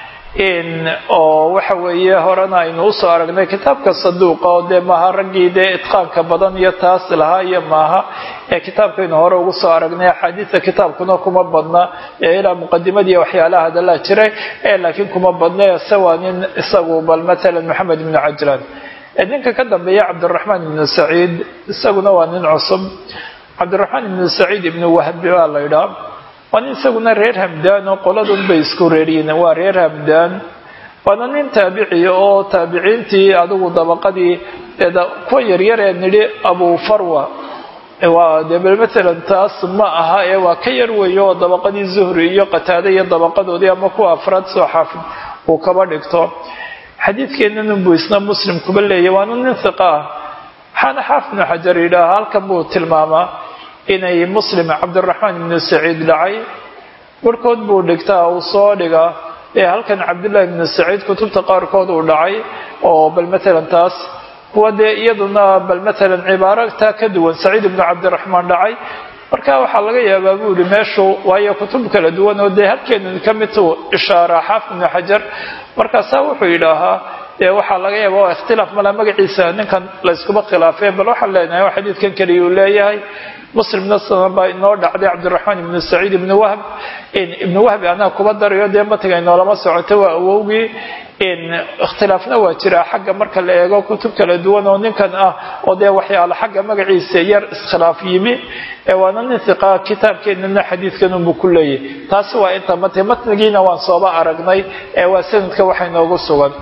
oo waxa weeye horena aynu usoo aragnay kitaabka saduuqa oo dee maaha raggii dee itqaanka badan iyo taas lahaa iyo maaha ee kitaabkaynu hore ugu soo aragnay axaadiista kitaabkuna kuma badna ee ilaa muqadimadii waxyaalaha hadalaa jiray ee laakiin kuma badna se waa nin isagu bal matalan maxamed ibnu cajlaan ninka ka dambeeya cabdiraxmaan ibnu saciid isaguna waa nin cusub cabdiraxmaan ibnu saciid ibnu wahbi baa la ydhaa waa nin isaguna reer hamdaan oo qoladun bay isku reeryiin waa reer hamdaan waana nin taabiciya oo taabiciintii adigu dabaqadii kuwa yaryaree nidhi abu farwa waa dee bal matalan taas ma aha ee waa ka yar weeyo oo dabaqadii zuhri iyo qataade iyo dabaqadoodii ama kuwa afraad soo xaafid uu kaba dhigto xadiidkeennan buu isna muslim kuba leeyahy waana nin hiqa ah waxaana xaafid ibnu xajar yidhaaha halkan buu tilmaamaa inay muslim cabdiraxmaan ibnu saciid dhacay barhkood buu dhigtaa uu soo dhigaa ee halkan cabdullaahi ibnu saciid kutubta qaarkood uu dhacay oo bal matalan taas kuwa dee iyaduna bal matalan cibaaro taa ka duwan saciid ibnu cabdiraxmaan dhacay marka waxaa laga yaabaa buu yihi meeshu waayo kutub kala duwan oo dee halkeenu ka midtuu ishaaraa xaafid ibnu xajar markaasaa wuxuu yidhaahaa dee waxaa laga yaaba waa ikhtilaaf mala magaciisa ninkan layskuma khilaafeen bal waxaan leenahay oo xadiidkan keliya uu leeyahay muslimna sanan baa inoo dhacday cabdiraxmaan ibnu saciid ibnu wahb ibnu wahbi anaa kuba darayo dee matiga inoolama socoto waa awowgii ikhtilaafna waa jiraa xagga marka la eego kutub kala duwan oo ninkan ah oo dee waxyaala xagga magaciisa yar iskhilaaf yimi waana nin hiqaa kitaabkeenana xadiidkan unbuu ku leeyahy taasi waa inta mat matnigiina waan sooba aragnay ee waa sanadka waxa inoogu sugan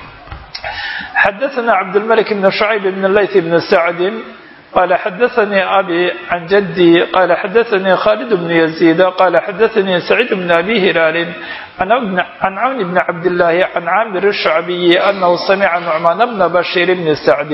xadaثna cabdالmلك بن شhعyب بن layث بن سعد qال xadaثnي أbي عن جدي qال xadaثnي khالد بن يزيد qال xadaثnي سعيد بن أbي هلال عن cwn بن cabdاللahi عن cاmir الشhعبي أنه سمع نعمان بن بشير بن سعد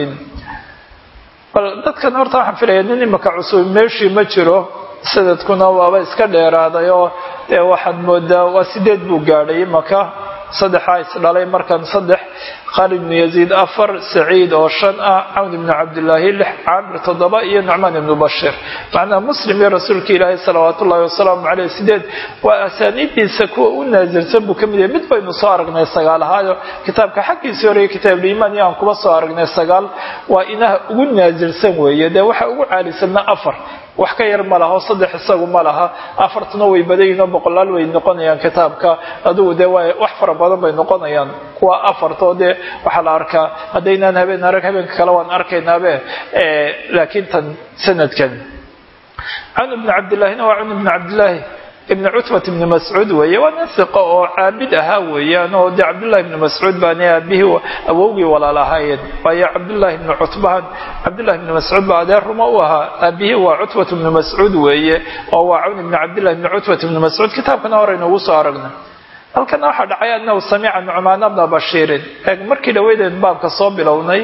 bal dadkan horta waxaan filaya nin imaka cusub meeshii ma jiro sanadkuna waaba iska dheeraaday oo dee waxaad moodaa waa sideed buu gaadhay imaka saddexaa isdhalay markan saddex khaalid ibnu yaziid afar saciid oo shan ah cawn ibnu cabdillaahi lix caamir toddoba iyo nucmaan ibnu bashir macnaha muslim iyo rasuulka ilaahi salawaatu ullahi wasalaamu caleyh sideed waa asaaniiddiisa kuwa u naasirsan buu ka mid yahay mid baynu soo aragnay sagaal ahaayo kitaabka xaggiisii horeeye kitaabuliimaan iyo aan kuba soo aragnay sagaal waa inaha ugu naasirsan weeye dee waxa ugu caalisanna afar wax ka yar ma laha oo saddex isagu ma laha afartuna way badayihin oo boqolaal way noqonayaan kitaabka adugu dee waa wax fara badan bay noqonayaan kuwa afartoo dee waxaa la arkaa haddaynaan habeen arag habeenka kale waan arkaynaabe laakiin tan sanadkan cawn ibnu cabdillaahina waa cawn ibnu cabdillaahi ibn cutbat ibni mascuud weeye waa nin hiqo oo caabid ahaa weeyaan oo dee cabdullahi ibni mascuud baana aabihii awowgii walaal ahaayeen waayo cabdullahi ibni cutbahan cabdullahi ibni mascuud baa adeer ruma u ahaa aabihii waa cutbat ibni mascuud weeye oo waa cawn ibni cabdillahi ibni cutbat ibni mascuud kitaabkana horeynu ugu soo aragnay halkana waxaa dhacay anahu samica nucmaan bna bashiirin markii dhaweydeen baabka soo bilownay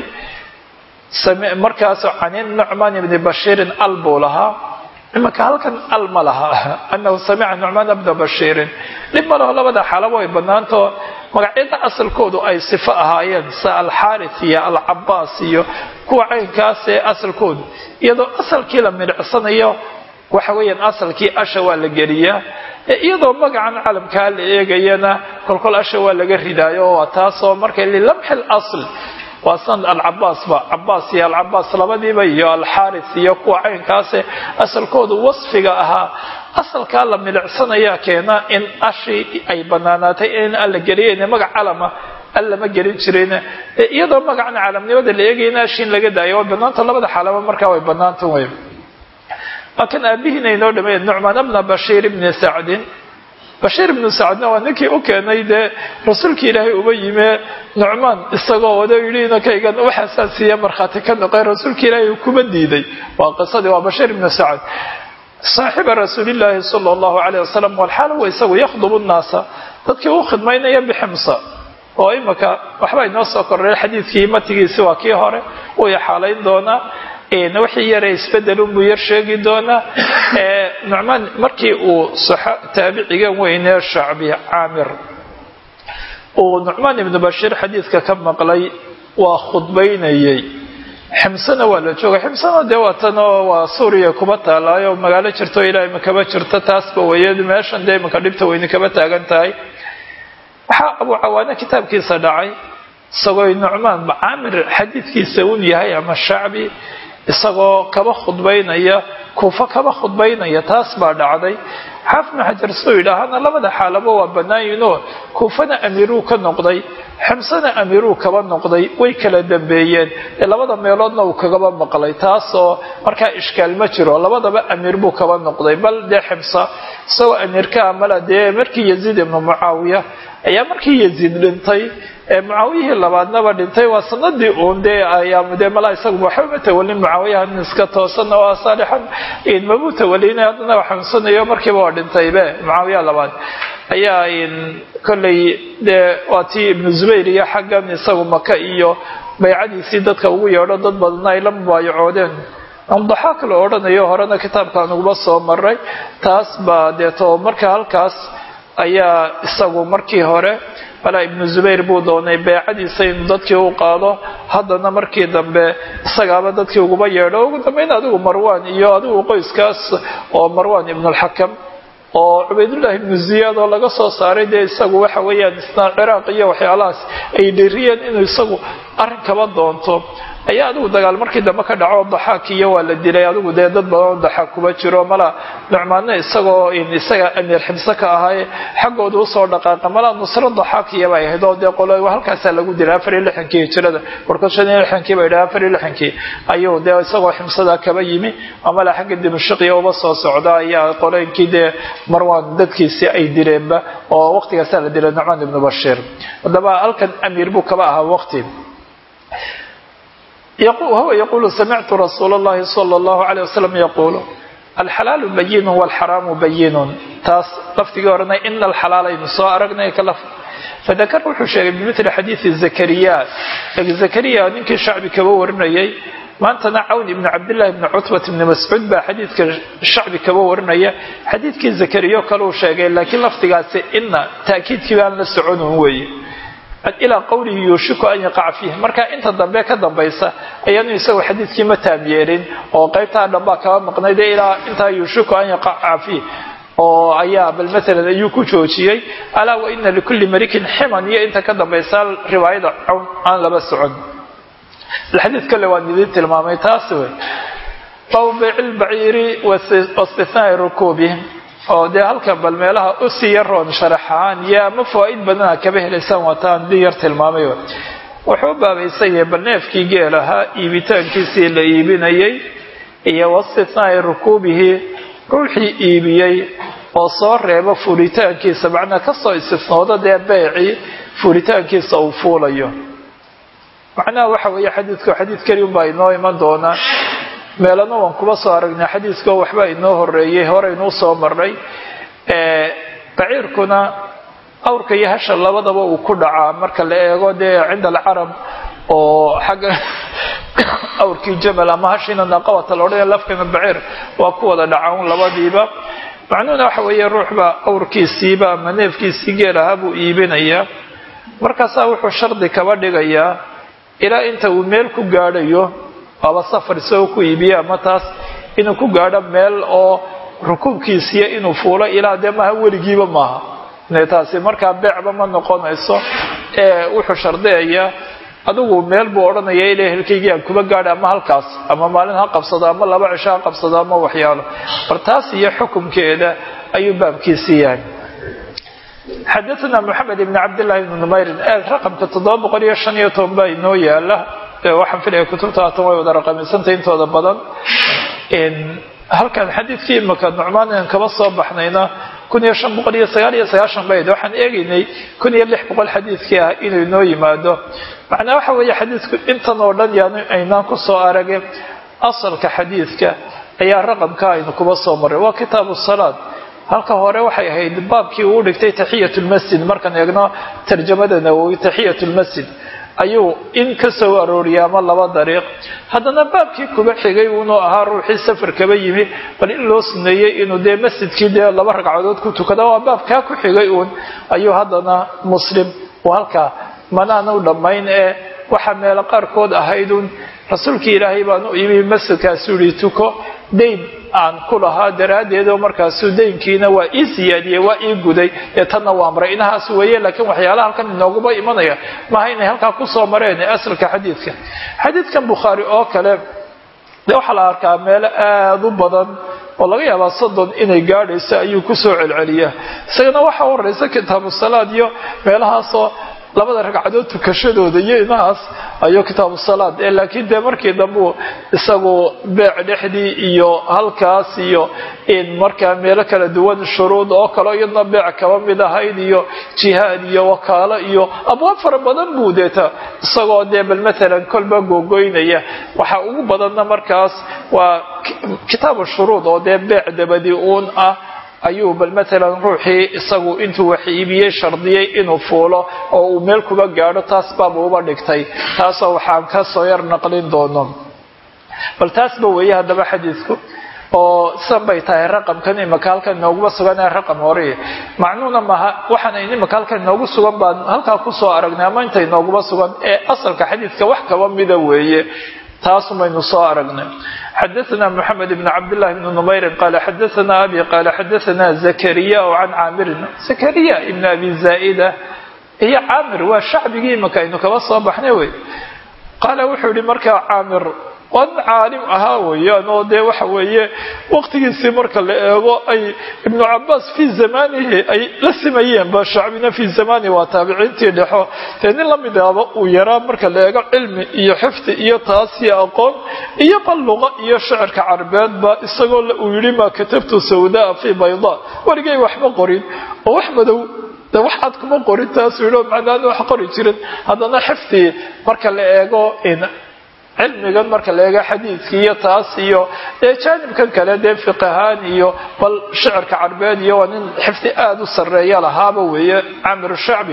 markaas canin nucmaan ibni bashiirin al buu lahaa imanka halkan al ma laha anahu samica nucmaan bna bashiirin dhib ma laho labada xaalaba way banaantao magacyada asalkoodu ay sifo ahaayeen sa alxaaris iyo alcabaas iyo kuwa caynkaas ee asalkoodu iyadoo asalkii la midhicsanayo waxa weeyaan asalkii asha waa la geliyaa iyadoo magacan calamkaa la eegayana kolkol asha waa laga ridaayo waa taasoo markay lilamxi lasl waa sanad alcabaas ba cabaas iyo alcabaas labadiiba iyo alxaaris iyo kuwa caynkaase asalkoodu wasfiga ahaa asalkaa la milicsanayaa keena in ashii ay banaanaatay in alla geliyen magac calama allama gelin jirin iyadoo magacan calamnimada la eegayana ashiin laga daayo way banaanta labada xaalaba markaa way banaanta wey waa kan aabihiina inoo dhameeye nucmaan bna bashiir ibni sacdin bashiir ibnu sacadna waa ninkii u keenay dee rasuulka ilaahay uba yime nucmaan isagoo wada yidhi inankaygan waxaasaa siiya markhaati ka noqay rasuulka ilaahay kuma diiday waa qisadii waa bashiir ibnu sacad saaxiba rasuulillaahi sala allahu calayh wasalam walxaal huwa isagu yakhdubu nnaasa dadkii u khidmaynaya biximsa oo imika waxba inoo soo kordhay xadiidkii matigiisi waa kii hore uu yaxaalayn doonaa wixii yare isbedelunbuu yar sheegi doonaa nucmaan markii uu taabicigan weynee shacbi caamir uu nucmaan ibnu bashiir xadiidka ka maqlay waa khudbaynayay ximsana waa la joogay ximsana dee waatanoo waa suuriya kuba taalaayo magaalo jirto ilaa imakaba jirto taasba weeye meeshan dee imanka dhibta weyne kaba taagan tahay waxaa abuu cawaane kitaabkiisa dhacay isagoo nucmaan caamir xadiidkiisa un yahay ama shacbi isagoo kaba khudbaynaya kuufo kaba khudbaynaya taas baa dhacday xaafidnu xajar suu yidhaahana labada xaalaba waa bannaayiinoo kuufana amiiruu ka noqday ximsana amiiruu kaba noqday way kala dambeeyeen ee labada meeloodna uu kagaba maqlay taasoo markaa ishkaal ma jiro labadaba amiir buu kaba noqday bal dee ximsa isagoo amiirka amala dee markii yaziid ibnu mucaawiya ayaa markii yaziid dhintay mucaawiyihii labaadnaba dhintay waa sanadii uun dee ayaa dee malaa isagu waxba ma tawalin mucaawiyaha nin iska toosan oo saalixan mabuu tawalina haddana waa xanuunsanayo markiiba waa dhintaybe mucaawiyaha labaad ayaa kolley dee waa tii ibnu zubayr iyo xaggan isagu maka iyo baycadiisii dadka ugu yeedho dad badanna ay la mubaayacoodeen amdaxaak la odhanayo horena kitaabkaan ugula soo maray taas baa deeto marka halkaas ayaa isagu markii hore malaa ibnu zubayr buu doonay beecadiisa inuu dadkii u qaado haddana markii dambe isagaaba dadkii uguba yeedho ugu dambeyn adigu marwan iyo adigu qoyskaas oo marwan ibnulxakam oo cubaydullaahi ibnu ziyaad oo laga soo saaray dee isagu waxa weeyaan isna ciraaq iyo waxyaalahaas ay dhiriyeen inuu isagu arrin kaba doonto ayaa adigu dagaal markii dambe ka dhaco daxaak iyo waa la dilay adigu dee dad badan oo daxaak kuba jiro mala nucmaanna isagoo isaga amiir ximse ka ahaaye xaggooda usoo dhaqaaqa mala nusro daxaak iyaba ahayd oo dee qolo halkaasaa lagu dilay afar iyo lixankii hijirada warkood shan iyo lixankii ba yidhaha afar iyo lixankii ayuu dee isagoo ximsada kaba yimi oo mala xagga dimashqiya uba soo socda ayaa qolooyinkii dee marwan dadkiisii ay dileenba oo waqtigaasaa la dilay nucmaan ibnu bashiir haddaba halkan amiir buu kaba ahaa waqti وهو يقول سمعت رsuuل اللhi صلى الله عليه وسلم يقول الحلال بين والحرام بين taas lafdigii orana إن الحلaalaynu soo aragnay فذkر wuxuu sheegay بمثل xadيiث زكريا زكريا ninkii شhacbi kaba warinayay maantana cawn ibn cabdاللahi بن cتبة بن mascuud baa xadiidka shacbi kaba warinaya xadiidkii زكريo kale uu sheegay laakiin lafdigaasi ina تأkiidkii baan la soconun weeye ilaa qowlihi yuushiku an yaqaca fiih marka inta dambe ka dambaysa ayaanu isagu xadiidkii ma taam yeelin oo qaybtaa dhambaa kaba maqnayd ilaa intaa yuushiku an yaqaca fiih oo ayaa bal maalan ayuu ku joojiyey alaa wa ina likulli malikin ximan iyo inta ka dambaysa riwaayada cawn aan laba socon xadiid kale waan idiin tilmaamay taas wey baw bayci lbaciiri wastihnaai rukuubi oo dee halkan bal meelaha usii yaroon sharaxahaan iyo ama fawaaid badana kaba helaysaan waataan di yar tilmaamay wuxuu baabaysan yahay bal neefkii geel ahaa iibitaankiisii la iibinayay iyo wastihnaai rukuubihi ruuxii iibiyey oo soo reebo fuulitaankiisa macnaa kasoo istisnooda dee beecii fuulitaankiisa uu fuulayo macnaha waxa weeye xadiidku xadiid keliun baa inoo iman doonaa meelana waan kuba soo aragnay xadiiskao waxba inoo horeeyey horeynuu soo marnay baciirkuna awrka iyo hasha labadaba uu ku dhacaa marka la eego dee cinda alcarab oo xagga awrkii jamal ama hashiina naqawata la odhanaya lafkana baciir waa ku wada dhacan labadiiba macnuhuna waxa weeye ruuxba awrkiisiiba ama neefkiisii geel ahaa buu iibinayaa markaasaa wuxuu shardi kaba dhigayaa ilaa inta uu meel ku gaadhayo waaba safar isagoo ku iibiye ama taas inuu ku gaadho meel oo rukuubkiisiiya inuu fuulo ilaa dee maaha weligiiba maaha taasi markaa beecba ma noqonayso ee wuxuu shardiyayaa adigu meel buu odhanaya ila ehelkaygii aan kuba gaadha ama halkaas ama maalin ha qabsado ama laba cisho ha qabsado ama waxyaalo bar taas iyo xukumkeeda ayuu baabkiisii yahay xadaثna mxamed ibn cabdالlahi bn numayrin raqamka toddoba boqol iyo shan iyo toban baa inoo yaala waxaan filaya kutubta haatan way wada raqamiysantay intooda badan halkan xadiidkii imaka nucmaan aan kaba soo baxnayna kun iyo shan boqol iyo sagaal iyo sagaashan bayd waxaan eegaynay kun iyo lix boqol xadiidkii ah inuu inoo yimaado macnaa waxa weeye xadiidku intan oo dhan yaanu aynaan ku soo aragin asalka xadiidka ayaa raqamka aynu kuba soo marray waa kitaabu salaad halka hore waxay ahayd baabkii uu dhigtay taxiyat lmasjid markaan eegno tarjamada nawowi taxiyat lmasjid ayuu in ka soo arooriyay ama laba dariiq haddana baabkii kuba xigay unuu ahaa ruuxii safar kaba yimi bal in loo suneeyey inuu dee masjidkii dee laba ragcadood ku tukada waa baabkaa ku xigay uun ayuu haddana muslim uu halkaa manaana u dhammayn ee waxaa meelo qaarkood ahayd uun rasuulkii ilaahay baan u imi masjidkaasuu yihi tuko dayn aan ku lahaa daraaddeed oo markaasuu daynkiina waa ii siyaadiyey waa ii guday ee tanna waa amray inahaas weeye laakiin waxyaalaha halkan inooguba imanaya maaha inay halkaa kusoo mareen ee asalka xadiidka xadiidkan bukhaari oo kale dee waxaa la arkaa meelo aada u badan oo laga yaabaa soddon inay gaadhayso ayuu kusoo celceliyaa isagana waxaa horeysa kitaabu salaad iyo meelahaasoo labada ragcadood tukashadooda iyo inahaas ayuu kitaabu salaad ee laakiin dee markii dambu isagu beec dhexdii iyo halkaas iyo in markaa meelo kala duwan shuruud oo kale iyadna beec kaba mid ahayd iyo jihaad iyo wakaalo iyo abwaab fara badan buu deeta isagoo dee bal maalan kolba googoynaya waxaa ugu badanna markaas waa kitaabu shuruud oo dee beec dabadi uun ah ayuu bal maalan ruuxii isagu intuu wax iibiyey shardiyey inuu fuulo oo uu meel kuba gaadho taas baaba uba dhigtay taasoo waxaan ka soo yar naqlin doono bal taasba weeye haddaba xadiidku oo sidan bay tahay raqamkan imaka halkan inooguma sugan ee raqam hore macnuuna maaha waxaan imaka halkan inoogu sugan baan halkaa kusoo aragnay ama inta inooguma sugan ee asalka xadiidka wax kaba mida weeye taasumaynu soo aragnay xadaثna mحamed بn cabdالlahi بn نmayri qala xadaثna abi qala xadaثna zakariya can caamirin zakariya ibn abi zaa'ida iyo caamir waa shacbigii imaka aynu kaba soo baxnay wey qaala wuxuu yihi markaa caamir wan caalim ahaa weeyaan oo dee waxa weeye waqtigiisii marka la eego ay ibnu cabaas fii zamanihi ay la simayeen ba shacbina fii zamanihi waa taabiciintii dhexo dee nin lamid ahba uu yaraa marka la eego cilmi iyo xifdi iyo taas iyo aqoon iyo bal luqa iyo shicirka carbeedba isagoo uu yidhi maa katabtu sawdaa fii bayda weligay waxma qorin oo wax madow de wax cad kuma qorin taasuu yidhi oo macnaana wax qori jirin haddana xifdi marka la eego cilmigan marka la eego xadiidkii iyo taas iyo dee jaanibkan kale dee fiqahaan iyo bal shicirka carbeed iyo waa nin xifdi aada u sarreeya lahaaba weeye camir shacbi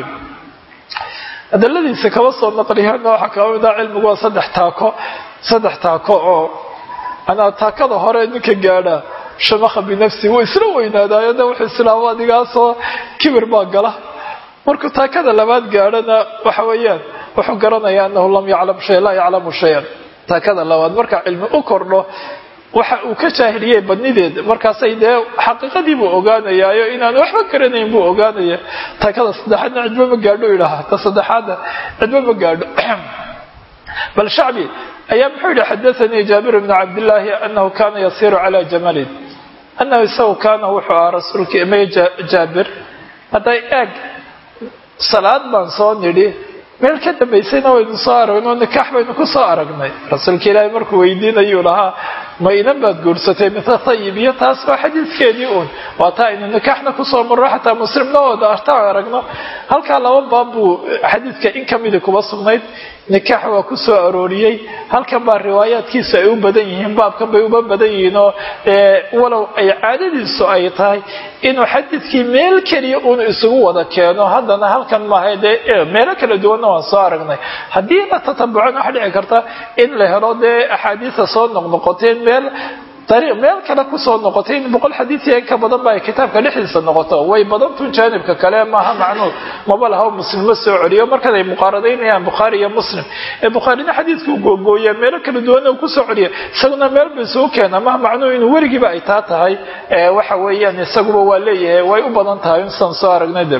hadaladiisa kaba soo naqliyaana waxaa kaba mid ah cilmigu waa saddex taako saddex taako oo anaa taakada hore ninka gaadha shamakha binafsi wuu isla weynaadaayo de wuxuu islaamo adigaasoo kibir baa gala markuu taakada labaad gaadhana waxa weeyaan wuxuu garanayaa anahu lam yaclam shay laa yaclamu shayan taakada labaad marka cilmi u kordho waxa uu ka jaahiliyey badnideed markaasay dee xaqiiqadii buu ogaanayaayo inaan waxba garanayn buu ogaanaya taakada saddexaadna cidba ma gaadho idhaha ta saddexaadna cidba ma gaadho bal shacbi ayaa muxuu yihi xadaanii jaabir bnu cabdillaahi anahu kana yasiiru cala jamalin anahu isagu kaana wuxuu ahaa rasuulka may jaabir hadday eeg salaad baan soo nidhi meel ka dambaysayna waynu soo aragnay oo nikaax baynu ku soo aragnay rasuulka ilaahay markuu weydiinayuu lahaa ma inan baad guursatay mise tayib iyo taas waa xadiidkeedii uun waa taa aynu nikaaxna kusoo marro xataa muslimna wada artaan aragno halkaa laba baab buu xadiidka in kamidi kuba sugnayd nikaax waa ku soo arooriyey halkan baa riwaayaadkiisu ay u badan yihiin baabkan bay uba badan yihiin oo walow ay caadadiisu ay tahay inuu xadiidkii meel keliya uun isugu wada keeno haddana halkan maaha dee meelo kala duwanna waan soo aragnay haddii la tatabucana waxa dhici karta in la helo dee axaadiisa soo noqnoqoteen meel dariiq meel kale kusoo noqotay in boqol xadiidii in ka badan ba ay kitaabka dhexdiisa noqoto way badantun jaanibka kale maaha macnuud maba laha muslim ma soo celiyo markan ay muqaaradaynayaan bukhaari iyo muslim ee bukhaarina xadiidka u googooya meelo kala duwanna uu kusoo celiya isaguna meel ba isugu keena maha macnuhu inuu weligiiba ay taa tahay waxa weeyaan isaguba waa leeyahay way u badan tahay insaan soo aragnay de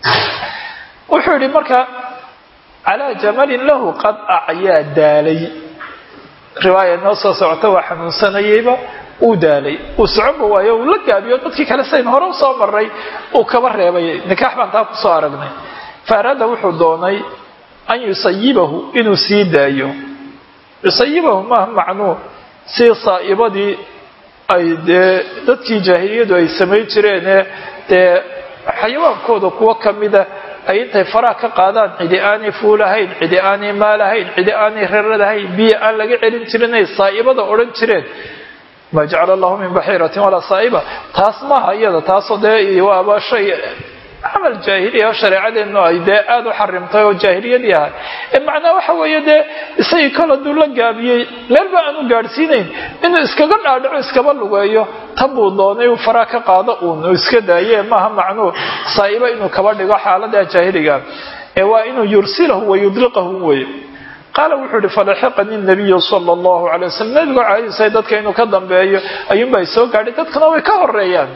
wuxuu yihi marka calaa jamalin lahu qad acyaa daalay riwaaya noo soo socota waa xanuunsanayeyba uu daalay uu soconba waayo uu la gaabiyo dadkii kale sayn hore usoo maray uu kaba reebay nikaax baan taa kusoo aragnay fa araada wuxuu doonay an yusayibahu inuu sii daayo yusayibahu maaha macnuu sii saa'ibadii ay dee dadkii jaahiliyadu ay samayn jireenee dee xayawaankooda kuwo kamida ay intay faraha ka qaadaan cidi aanay fuulahayn cidi aanay maalahayn cidi aanay raradahayn biyo aan laga celin jirinay saa'ibada odhan jireen ma jacala allahu min baxiiratin walaa saa'iba taas maaha iyada taasoo dee waaba shay camal jaahiliya oo shareecadeennu ay dee aada u xarimtay oo jaahiliyadii ahay ee macnaa waxa weeye dee isagii kol hadduu la gaabiyey meelba aanu gaadhsiinayn inuu iskaga dhaadhaco iskaba lugeeyo tan buu doonay uu faraa ka qaado uun uu iska daaye maaha macnuu saa'iba inuu kaba dhigo xaalada jaahiliga ee waa inuu yursilahu wa yudliqahu weye qaala wuxuu ihi falaxiqani nabiyu sala allahu calay wasalam nabigu caadisay dadka inuu ka dambeeyo ayuunbay soo gaadhay dadkuna way ka horeeyaan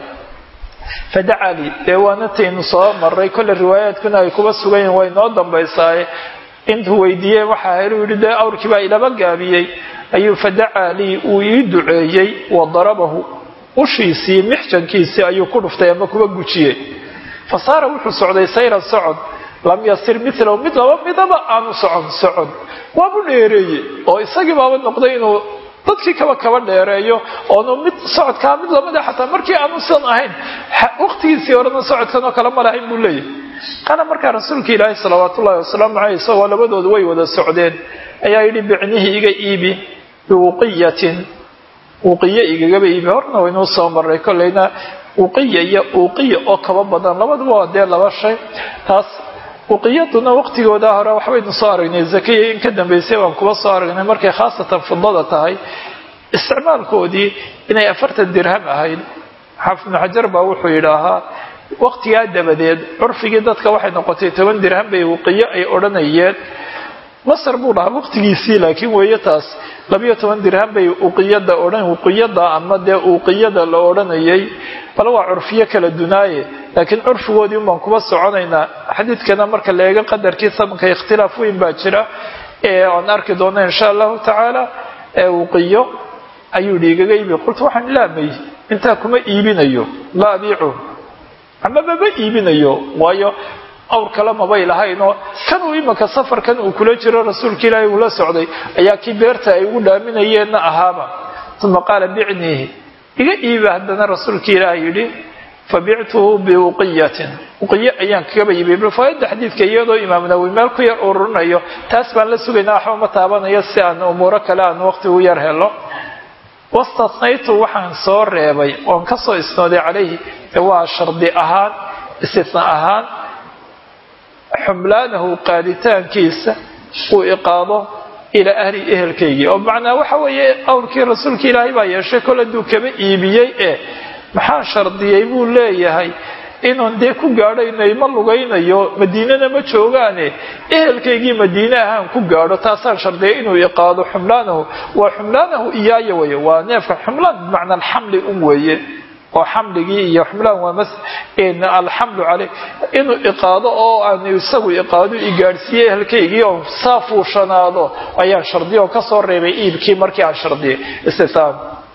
fadacaa lii dee waana taynu soo maray kolle riwaayaadkuna ay kuba sugan yihin way noo dambaysaaye intuu weydiiyey waxaa heluu yidhi dee awrkii baa ilaba gaabiyey ayuu fadacaa lii uu ii duceeyey wa darabahu ushiisii mixjankiisii ayuu ku dhuftay ama kuba gujiyey fa saara wuxuu socday sayran socod lam yasir milahu mid laba midaba aanu socon socon waabu dheereeye oo isagii baaba noqday inuu dadkii kaba kaba dheereeyo oonu mid socodkaa mid lamida xataa markii aanusan ahayn waqtigiisii horena socodkan oo kale ma lahayn buu leeyahy qaala markaa rasuulka ilaahi salawaat ullahi wasalaamu caleyh isagoo labadoodu way wada socdeen ayaa yidhi bicnihii iga iibi biwuqiyatin wuqiye igagaba iibi horna waynuu soo maray kolleyna wuqiya iyo uuqiya oo kaba badan labaduba waa dee laba shay taas uqiyaduna waqtigooda hore waxbaynu soo aragnay zakiya in ka dambeysay waan kuba soo aragnay markay khaasatan fidada tahay isticmaalkoodii inay afartan dirham ahayd xaafid ibnu xajar baa wuxuu yidhaahaa waqtigaa dabadeed curfigii dadka waxay noqotay toban dirham bay uqiyo ay odhanayeen masar buu dhahaa waqtigiisii laakiin weeye taas labiyo toban dirham bay uqiyada odhan uqiyada ama dee uqiyada la odhanayay bal waa curfiyo kala dunaaye laakiin curfigoodii un baan kuba soconaynaa xadiidkana marka la eego qadarkii samanka ikhtilaaf weyn baa jira ee aan arki doona insha allahu tacaala ee uqiyo ayuu yidhi igaga iibi qultu waxaan ilaamay intaa kuma iibinayo laa abiicu ama mama iibinayo waayo awr kale mabay lahaynoo kanuu imanka safarkan uu kula jiro rasuulka ilaahay uula socday ayaa kii beerta ay ugu dhaaminayeenna ahaaba uma qaala bicniihi iga iiba haddana rasuulka ilaah yidhi fabictuhu biuqiyatin uqiyo ayaan kagaba iibiyay rifaayadda xadiidka iyadoo imaam nawowi meel ku yar ururinayo taas baan la sugaynaa waxba ma taabanayo si aan umuuro kale aan waqti u yar helo wastasnaytu waxaan soo reebay oon ka soo isnooday calayhi waa shardi ahaan istisna ahaan xumlaanahu qaaditaankiisa uu iqaado ilaa ahli ehelkaygii oo macnaa waxa weeye awrkii rasuulka ilaahay baa yeeshay kol hadduu kaba iibiyey ee maxaa shardiyey buu leeyahay inuun dee ku gaadhaynay ma lugaynayo madiinana ma joogaane ehelkaygii madiine ahaan ku gaadho taasaan shardiyay inuu iqaado xumlaanahu waa xumlaanahu iyaaya weye waa neefka xumlaan bimacna alxamli un weeye oo xamligii iyo xumlaan waa alxamlu caley inuu iqaado oo aan isagu iqaado igaadhsiiye ehelkaygii oo saa fuushanaado ayaan shardiya oo kasoo reebay iibkii markii aan shardiyay istisaam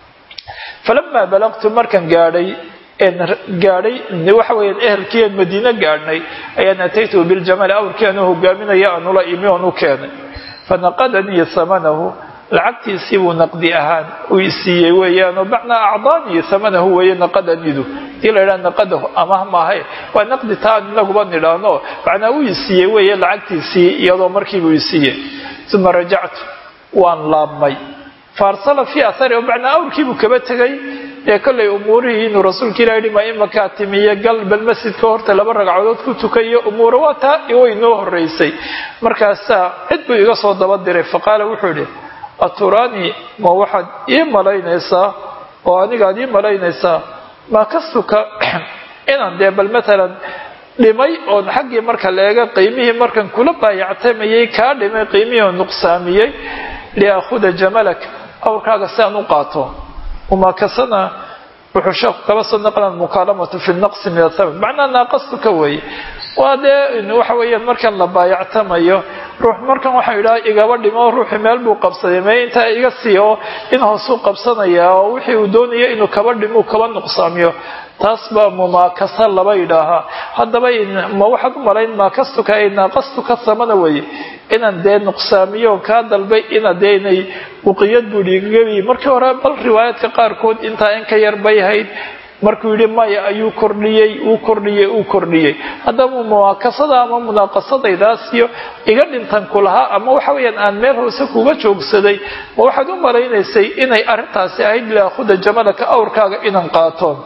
falamaa balaqtu markaan gaadhay gaadhay waxa weeyaan ehelkii aan madiine gaadhnay ayaan ataytuhu biljamali awrkii anuu hogaaminaya anula imi oon u keenay fanaqadanii samanahu lacagtiisii buu naqdi ahaan uu isiiyey weeyaan oo macnaa acdaanii samanahu weeye naqadanidu hadii la yidhaha naqadahu amah maahay waa naqdi taan inaguba nidhaano macnaa uu isiiyey weeye lacagtiisii iyadoo markiibuu isiiyey uma rajactu waan laabmay faarsala fii athari oo macnaa awrkiibuu kaba tegay ee kollay umuurihii inuu rasuulka ilah yihi ma imakaa timiye gal bal masjidka horta laba ragcadood ku tukayo umuura waa taa way noo horeysay markaasaa cid buu iga soo daba diray faqaala wuxuu idhi aturaanii ma waxaad ii malaynaysaa oo anigaad ii malaynaysaa maa kastuka inaan dee bal matalan dhimay oon xaggii marka la eega qiimihii markan kula baayactamayay kaa dhimay qiimihii oo nuqsaamiyey liaakhuda jamalak awrkaaga si aan u qaato umaakasana wuxuu sheekhu kaba soo naqlan mukaalamatu fi naqsi min athaman macnaa naaqastuka weeye waa dee waxa weeyaan markan la baayactamayo ruux markan waxaa idhaha igaba dhimo ruuxii meel buu qabsaday mee intaa iga sii oo in hoosuu qabsanayaa oo wixii uu doonaya inuu kaba dhimo kaba nuqsaamiyo taas baa mumaakasa laba yidhaahaa haddaba ma waxaad u malayn maakastuka ay naaqastuka samana weeye inaan dee nuqsaamiyo kaa dalbay ina dee inay uqiyad buu dhiigagabi markii hore bal riwaayaadka qaarkood intaa in ka yar bay hayd markuu yidhi maya ayuu kordhiyey uu kordhiyey uu kordhiyey haddaba muwaakasada ama munaaqasadaydaas iyo iga dhintan ku lahaa ama waxa weeyaan aan meel hoose kuga joogsaday ma waxaad u malaynaysay inay arrintaasi ahayd liakhuda jamalaka awrkaaga inaan qaatoon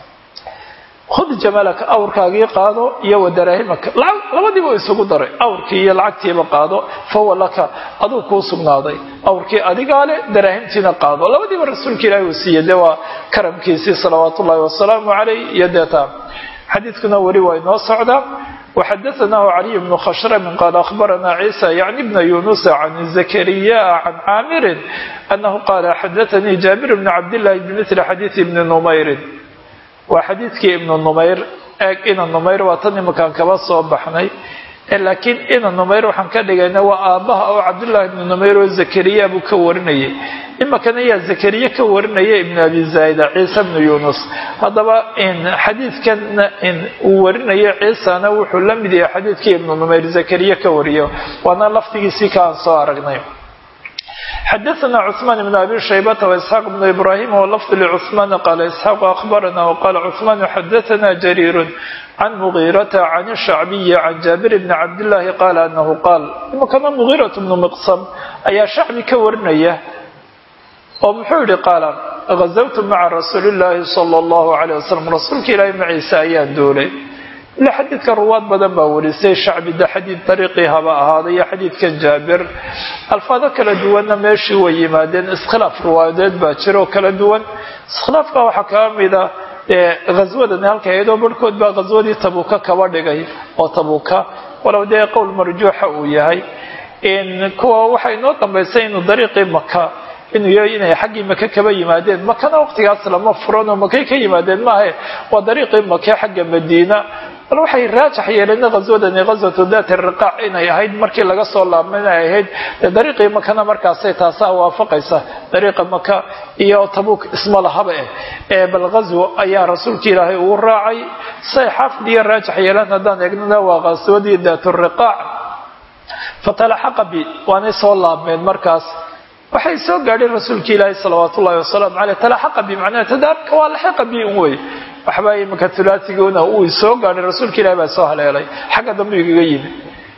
khud jamalaka awrkaagii qaado iyo wadaraahimaka labadiiba isugu daray awrkii iyo lacagtiiba qaado fahuwa laka aduu kuu sugnaaday awrkii adigaa leh daraahimtiina qaado labadiiba rasuulka ilaahi uu siiyey dee waa karamkiisii salawaatu ullahi wasalaamu caleyh iyo deeta xadiidkuna weli waa inoo socdaa وxadaثnaه عlي بن khshrm qال أخbarna عيسى yعnي بن يuنس عن زكريا عن cاmr أنه qال xadaثnii جابر بن cabdاللahi بmثل xadيiث بن نmayr waa xadiidkii ibnu numayr eeg ina numayr waa tan imakaan kaba soo baxnay laakiin ina numayr waxaan ka dhigayna waa aabbaha oo cabdullaahi ibnu numayr oo zakariya buu ka warinayay imakana yaa zakariya ka warinaya ibnu abi zaida ciise bnu yunus haddaba xadiidkan uu warinayo ciisana wuxuu la mid yahay xadiidkii ibnu numayr zakariya ka wariyo waana laftigiisii ka aan soo aragnay xadaثna cثman بn abi shaybata وإسxaaq بn ibrahim wlfd lcثman qala isxaaq akhbarana wqala cثman xadaثna jariir can mugiirata can الshacbiyi can jaabir bni cabdالlahi qala anahu qaal imakana mugiiraة bnu miqsam ayaa shacbi ka warinaya oo muxuu yihi qaala gazawtu maca rasuuli اllahi salى اllahu عalيه waslm rasuulka ilaahi maciise ayaan duulay ila xadiidka ruwaad badan baa warisay shacbida xadiid dariiqii haba ahaaday iyo xadiidkan jaabir alfaado kala duwanna meeshii way yimaadeen iskhilaaf ruwaadeed baa jira oo kala duwan iskhilaafka waxaa kaa mida ghaswadani halka iyadoo barhkood baa ghaswadii tabuuka kaba dhigay oo tabuuka walow dee qowl marjuuxa uu yahay kuwa waxaa inoo dambaysay inuu dariiqii maka inuu yahay inay xaggii maka kaba yimaadeen makana waqtigaas lama furan oo makay ka yimaadeen maahe waa dariiqii make xagga madiina bal waxay raajax yeeleen ghaswadani ghaswatu daati riqaac inay ahayd markii laga soo laabma inay ahayd dariiqii makana markaasay taasaa waafaqaysa dariiqa maka iyo tabuuk isma lahaba eh bal ghaswo ayaa rasuulka ilaahay uu raacay say xaafid iyo raajax yeeleen haddaan eegnana waa ghaswadii daatu riqaac fatalaxaqa bi waanay soo laabmeen markaas waxay soo gaadheen rasuulka ilaahi salawaat ullahi wasalaamu caleyh talaxaqa bi macnaha tadaarka waa laxiqa bi un wey waxbaa imanka tulaatiguna uu soo gaadhay rasuulka ilahi baa soo haleelay xagga dambe igaga yimi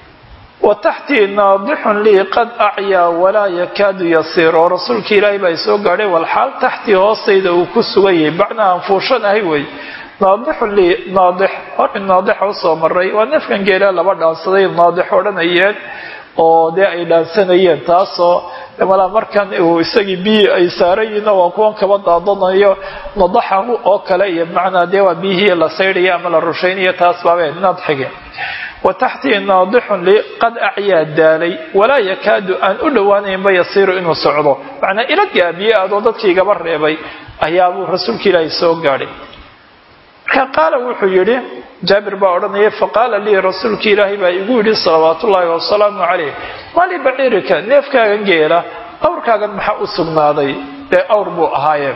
wa taxtii naadixun lii qad acyaa walaa yakaadu yasiir oo rasuulka ilaahi baa soo gaadhay walxaal taxtii hoostayda uu ku sugan yahay bacna aan fuushanahay wey naadixun lii naadix hori naadixa usoo maray waa neefkan geelaa laba dhaansaday naadix odhanayeen oo dee ay dhaansanayeen taasoo malaa markan uu isagii biyi ay saaran yihiin waa kuwan kaba daadanayo nadaxahu oo kale iyo bimacnaa dee waa biyihii la saydhaya ama la rushaynayo taas baabee nadxige wa taxtii naadixun li qad acyaa daalay walaa yakaadu aan u dhowaanaynba yasiiru inuu socdo macnaa ila gaabiye adoo dadkii igaba reebay ayaabuu rasuulka ilaahi soo gaadhay marka qaala wuxuu yidhi jaabir baa odhanaya faqaala lii rasuulka ilaahay baa igu yidhi salawaat ullaahi wasalaamu calayh mali baciirika neefkaagan geela awrkaagan maxaa u sugnaaday dee awr buu ahaayeen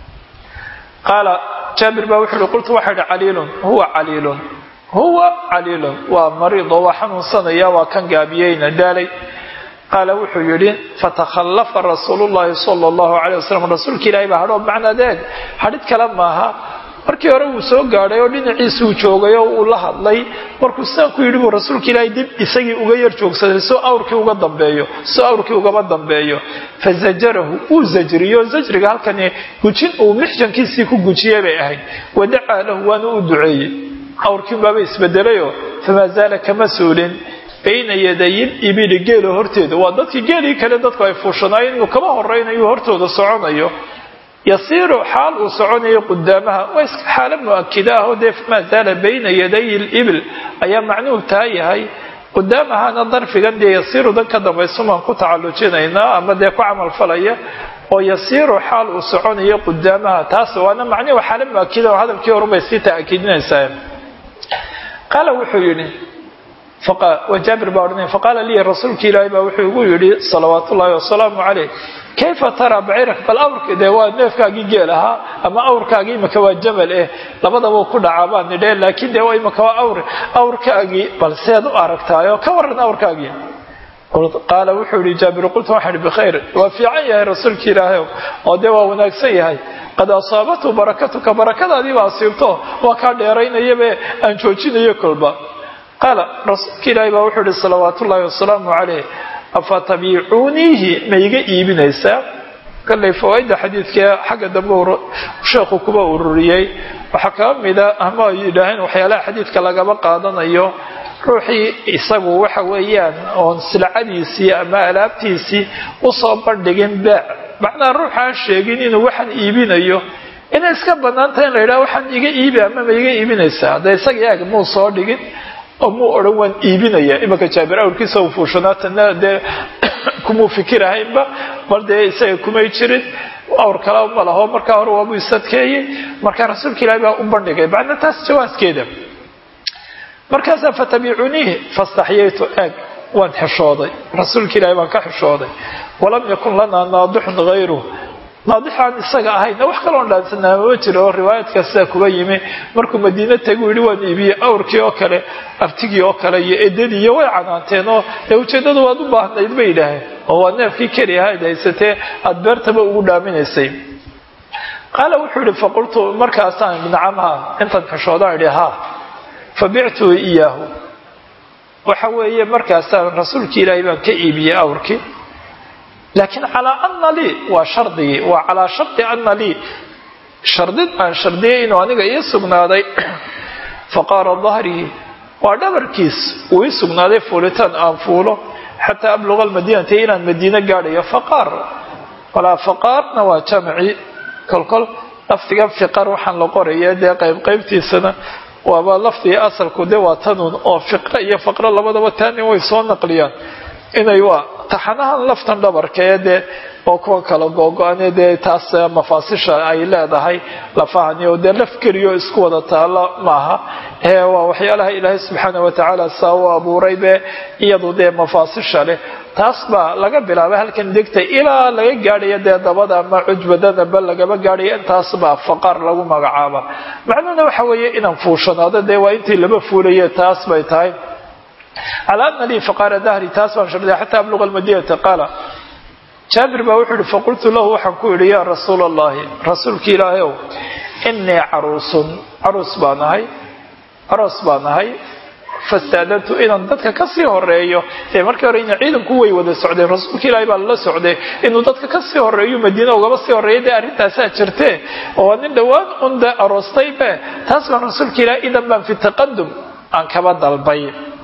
qaala jaabir baa wuxuu ihi qultu waxaa idhi caliilun huwa caliilun huwa caliilun waa mariid oo waa xanuunsanaya waa kan gaabiyeyna daalay qaala wuxuu yidhi fatakhallafa rasuulu llaahi sala allahu calay wasalam rasuulka ilaahay baa hadhoo macnaa deeg hadhid kale maaha markii hore wuu soo gaadhay oo dhinaciisuu joogay oo uu la hadlay markuu sidaa ku yidhi buu rasuulka ilaahay dib isagii uga yar joogsaday soo awrkii uga dambeeyo soo awrkii ugaba dambeeyo fa zajarahu uu zajriyo zajriga halkani gujin uu mixjankiisii ku gujiyey bay ahayd wadacaa lahu waana u duceeyey awrkiin baaba isbedelayoo famaa zaala kama suulin bayna yadayin ibili geela horteeda waa dadkii geelii kale dadku ay fuushanaayeen inuu kaba horaynayo hortooda soconayo yasiiru xaal uu soconayo qudaamaha waa iska xaalo mu-akida ah oo dee famaa zaala bayna yaday libil ayaa macnuhu taa yahay qudaamahana darfigan dee yasiiru dan ka dambaysumaan ku tacallujinaynaa ama dee ku camalfalaya oo yasiiru xaal uu soconayo qudaamaha taas waana macnuhu xaalo mu-akida oo hadalkii horubay sii ta'kiidinaysaa qaala wuxuu yidhi jaabir baa odhanaya faqaala lii rasuulka ilaahi baa wuxuu igu yidhi salawaat ullaahi wasalaamu caleyh kayfa taraa baciirak bal awrka dee waa neefkaagii geel ahaa ama awrkaagii imaka waa jamal eh labadaba ku dhacaa baan nidheen laakiin dee waa imaka waa awr awrkaagii bal seed u aragtaayo ka waran awrkaagii qaala wuxuu yihi jaabir qultu waxaan ihi bikhayr waa fiican yahay rasuulka ilaahay oo dee waa wanaagsan yahay qad asaabathu barakatuka barakadaadiiba asiibto waa kaa dheeraynayabe aan joojinayo kolba qaala rasuulka ilaahay baa wuxuu ihi salawaat ullaahi wasalaamu caleyh afa tabiicuuniihi ma iga iibinaysaa kallay fawaaidda xadiidka xagga dambe sheekhu kuba ururiyey waxaa kaba mida ama ay yidhaaheen waxyaalaha xadiidka lagaba qaadanayo ruuxii isagu waxa weeyaan oon silcadiisii ama alaabtiisii usoo bandhigin beec macnaha ruuxa aan sheegin inuu waxaan iibinayo inay iska bannaan tahay in la yidhaha waxaan iga iibi ama ma iga iibinaysaa hadda isaga eeg muu soo dhigin oo muu odhan waan iibinaya imanka jaabir awrkiisa u fuushanaatana dee kumuu fikirahaynba bal dee isaga kumay jirin awr kala ma laho markaa hore waabuu isadkeeyey markaa rasuulka ilaahi baa u bandhigay macna taas jawaaskeeda markaasaa fatabiicuniihi fastaxyaytu eeg waan xishooday rasuulka ilaahi baan ka xishooday walam yakun lanaa naadixun hayru naadixaan isaga ahayna wax kaloon dhaansanaa mama jiro oo riwaayaadka sidaa kuba yimi markuu madiina tagu yidhi waan iibiyey awrkii oo kale abtigii oo kale iyo edadii iyo way canaanteen oo dee ujeeddadu waad u baahnayd bay yidhaaheen oo waa neefkii keli ahayd haysatee aada beertaba ugu dhaaminaysay qaala wuxuu yihi faqultu markaasaan nacamha intaan xishoodaan idhi ha fabictuu iyaahu waxa weeye markaasaan rasuulki ilaahay baan ka iibiyey awrkii laakiin calaa ana lii waa shardigii waa calaa shardi ana lii shardid aan shardiyay inuu aniga ii sugnaaday faqaara dahrii waa dhabarkiis uu ii sugnaaday fuulitaan aan fuulo xataa abluqa almadiinata inaan madiino gaadhayo faqaar walaa faqaarna waa jamci kolkol lafdigan fiqar waxaan la qoraya dee qaybqaybtiisana waaba lafdiga asalku de waa tanuun oo fiqra iyo faqro labadaba taanin way soo naqliyaan inay waa taxanahan laftan dhabarka ee dee oo kuwa kala googo-ane dee taas mafaasisha ay leedahay lafahani oo dee laf keliyo isku wada taalo maaha ee waa waxyaalaha ilaahay subxaana watacaala saa u abuuray be iyadu dee mafaasisha leh taas baa laga bilaabay halkan degta ilaa laga gaadhayo dee dabada ama cujbadadaba lagaba gaadhayo intaas baa faqaar lagu magacaaba macnuhuna waxa weeye inaan fuushanaado dee waa intii laba fuulaye taas bay tahay calaa ana lii faqaara dahri taas baan shardiya xataa abluqa almadinata qaala jaabir baa wuxuu yihi faqultu lahu waxaan ku idhi yaa rasuula allahi rasuulka ilaahay ow inii caruusun caruus baan ahay aroos baan ahay fastaadantu inaan dadka kasii horeeyo ee markii hore ina ciidanku way wada socdeen rasuulka ilaahay baa lala socday inuu dadka kasii horeeyo madiina ugaba sii horeeya dee arrintaasaa jirtee oo waa nin dhowaan un dee aroostay be taas baan rasuulka ilahay idan baan fi taqadum aan kaba dalbay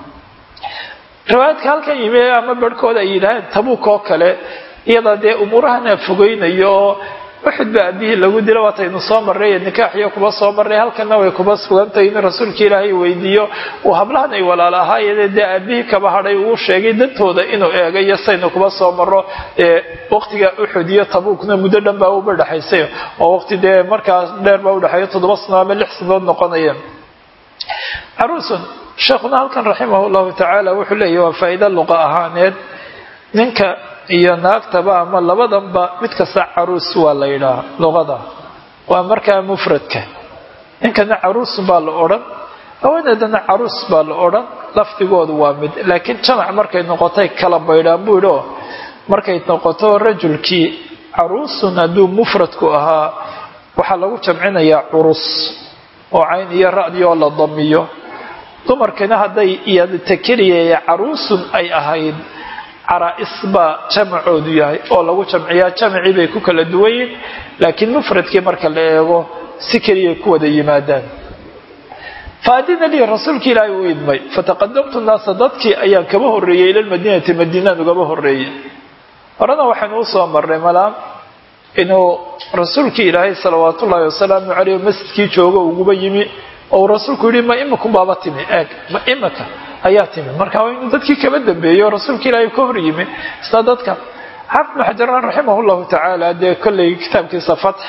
riwaayadka halkan yimi ama barhkooda ay yidhaaheen tabuuk oo kale iyada dee umuurahana fogeynayo oo uxud ba aabihii lagu dilo waataynu soo marray nikaaxiyo kuba soo marray halkana way kuba sugantahay in rasuulka ilaahay weydiiyo uu hablahan ay walaal ahaayeen dee aabihii kaba hadhay uu sheegay dantooda inuu eegayo saynu kuba soo maro ee waqtiga uxud iyo tabuukna muddo dhan baa uba dhexaysay oo waqti dee markaas dheer baa udhexeeya toddoba sano ama lix sanood noqonaya caruusun sheekhuna halkan raximah llahu tacaala wuxuu leeyahy waa faa'iida luqa ahaaneed ninka iyo naagtaba ama labadanba mid kasta caruus waa la yidhaaha luqada waa markaa mufradka ninkana caruusun baa la odhan haweeneedana caruus baa la odhan lafdigoodu waa mid laakiin jamac markay noqotay kala baydhaan buu yidhi oo markay noqoto rajulkii caruusun hadduu mufradku ahaa waxaa lagu jamcinayaa curus oo cayn iyo ra'di oo la damiyo dumarkina hadday iyadta keliya caruusun ay ahayd caraa'is baa jamacoodu yahay oo lagu jamciyaa jamacii bay ku kala duwan yihin laakiin mufradkii marka la eego si keliyay ku wada yimaadaan faadina lii rasuulka ilaahay uu idmay fataqadamtu naasa dadkii ayaan kaba horreeyey ila lmadiinati madiinaan ugaba horreeyey horena waxaynu usoo marnay malaam inuu rasuulkii ilaahay salawaat ullaahi wasalaamu caleyh masjidkii joogo uguba yimi oo rasuulku yihi ma imakum baaba timi eeg ma imaka ayaa timi marka waa inuu dadkii kaba dambeeyey oo rasuulka ilaahay ka hor yimi isla dadka xaafid bn xajaran raximah llahu tacaala dee kolley kitaabkiisa fatx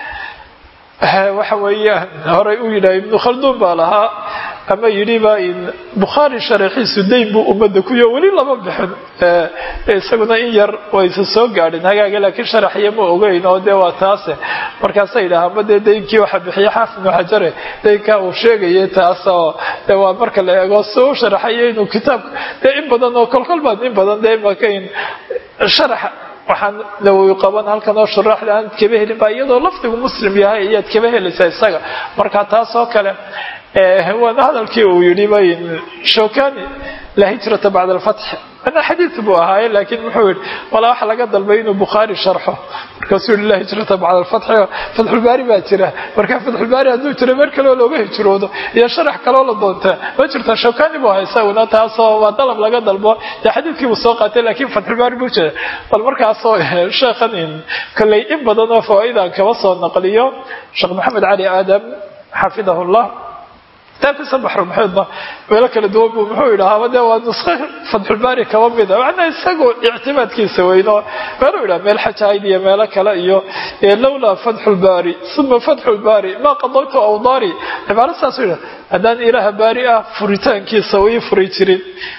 waxa weeyaan horay u yidhaha ibnu khalduun baa lahaa ama yidhiba bukhaari sharaxiisu dayn buu ummadda kuyo weli lama bixin isaguna in yar waysa soo gaadhin hagaaga laakiin sharaxya ma ogeyn oo dee waa taase markaasa yidhaahama dee daynkii waxa bixiya xaafid ibnu xajare daynkaa uu sheegayay taas oo de waa marka la eego si u sharaxayo inuu kitaabka dee in badan oo kolkol baad in badan dee makayn sharaxa waxaan nawowi qaban halkan oo shuraaxda aan kaba helin baa iyadoo lafdigu muslim yahay ayaad kaba helaysaa isaga marka taas oo kale waana hadalkii uu yidhi bay shokani laa hijrata bacda alfatx ana xadiid buu ahaaye laakiin muxuu yidhi walaa waxa laga dalbay inuu bukhaari sharxo markaasuu yihi laa hijrata bacda alfatxi fatxulbaari baa jira marka fatxulbaari hadduu jiro meer kaleo looga hijroodo iyo sharax kaloo la doontaa ma jirta shokani buu ahaa isaguna taasoo waa dalab laga dalbo dee xadiidkii buu soo qaatay laakiin fatxulbaari buu jira bal markaasoo sheekhan kolley in badan oo fawaaidaan kaba soo naqliyo sheekh maxamed cali aadam xafidahu llah kitaabkiisa baxrulmuxiidba meelo kala duwan buu muxuu yidhahaaba dee waa nusko fatxulbaari kaba mida macnaa isagu ictimaadkiisa weyno meeluu yidhaha meel xajahayd iyo meelo kale iyo lowlaa fatxulbaari uma fatxulbaari maa qadaytu awdaari cibaaro saasuu yidhaha haddaan ilaaha baari ah furitaankiisa ii furi jirin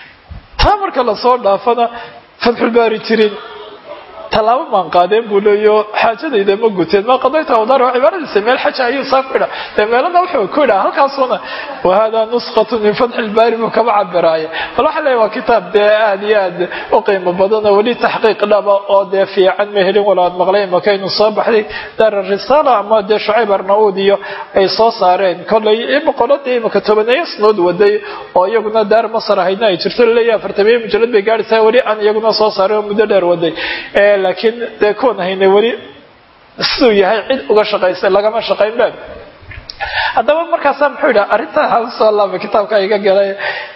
taa marka lasoo dhaafana fatxulbaari jirin tallaabo maan qaadeen buu leeyo xaajadayda ma guteen maa qadayta awdaar waa cibaaradiisa meel xaja ayuu saa ku idha dee meelana wuxuu ku idhaa halkaasuna wahada nuskhatu min fatxi ilbaari buu kaba cabiraaya bal waxaa leeya waa kitaab dee aad iyo aad u qiimo badan oo weli taxqiiq dhaba oo dee fiican ma helin walaad maqlay makaynu soo baxday daar risaala ama dee shucayb arnauud iyo ay soo saareen kollay boqoladii imaka tobaneeyo sanood waday oo iyaguna daar masar ahaydna ay jirto laleeyahay afartamiyo mujalad bay gaadhaysaa weli aan iyaguna soo saaray oo muddo dheer waday laakiin dee kuwan hayna weli siduu yahay cid uga shaqaysay lagama shaqayn baa haddaba markaasaa muxuu yidhaha arrintaa hasoo laaba kitaabka iga galay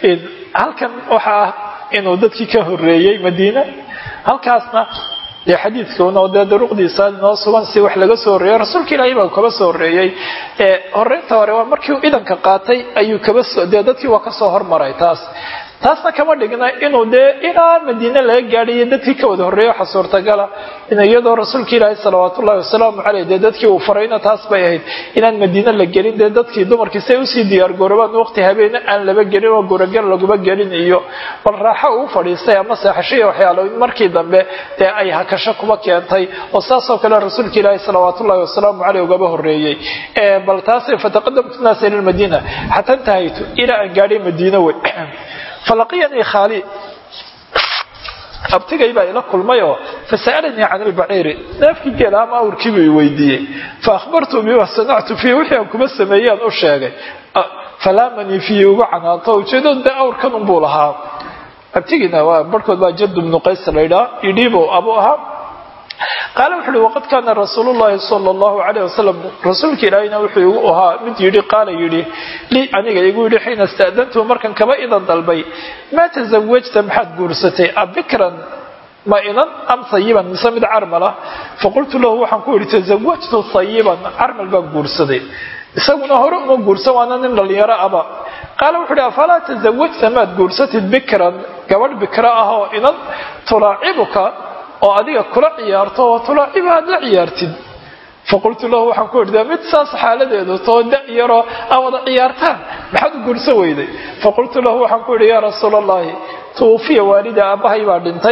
halkan waxa ah inuu dadkii ka horeeyey madiina halkaasna dee xadiidkuna oo dee duruqdiisa noo sugan si wax laga soo horreeyey rasuulka ilaahay baa kaba soo horreeyey horeynta hore waa markii uu idanka qaatay ayuu kaba soo dee dadkii waa kasoo hormaray taas taasna kama dhigna inuu dee ilaa madiine laga gaadhayo dadkii ka wada horreeya waxa suurtagala in iyadoo rasuulka ilaahi salawaatu ullahi wasalaamu caleyh dee dadkii uu farayna taas bay ahayd inaan madiine la gelin dee dadkii dumarkii say usii diyaargoorobaan waqti habeene aan laba gelin oo guragar laguma gelin iyo bal raaxo uu fadhiistay ama seexashiya waxyaalo in markii dambe dee ay hakasho kuma keentay oo saasoo kale rasuulka ilaahi salawaatu ullahi wasalaamu caleyh ugaba horreeyey bal taas fataqadamtu naasa ila lmadiina xataa intahaytu ilaa aan gaadhay madiine wey falaqiyanii khaali abtigay baa ila kulmayoo fasa'alanii can ilbaciiri neefkii geela ama awrkiibuu i weydiiyey faahbartu bima sanactu fiihi wixii aan kuma sameeyaan u sheegay falaamanii fiihi ugu canaanto ujeedadu dee awrkan unbuu lahaa abtigiina waa barhkood baa jadu bnu qays laydhaa idhiibow abu ahaa qaale wuxu uhi waqad kaana rasuulu llahi sala allahu calayh wasalam rasuulka ilaahayna wuxuu igu ahaa mid yidhi qaala yidhi lii aniga igu yidhi xiina ista'dantuhu markan kaba idan dalbay maa tasawajta maxaad guursatay abikran ma inan am sayiban mise mid carmala faqultu lahu waxaan ku yidhi tasawajtu sayiban carmal baan guursaday isaguna hore uma guursan waana nin dhallinyaro aba qaale wuxu uhi afalaa tasawajta maad guursatid bikran gabadh bikra ah oo inan tulaacibuka oo adiga kula ciyaarto oo tulaaciba aad la ciyaartid faqultu lahu waxaan ku idhi mid saas xaaladeedu too da yaroo aa wada ciyaartaan maxaad u guursan weyday faqultu lahu waxaan ku idhi yaa rasuul allahi tuufiya waalida aabbahay baa dhintay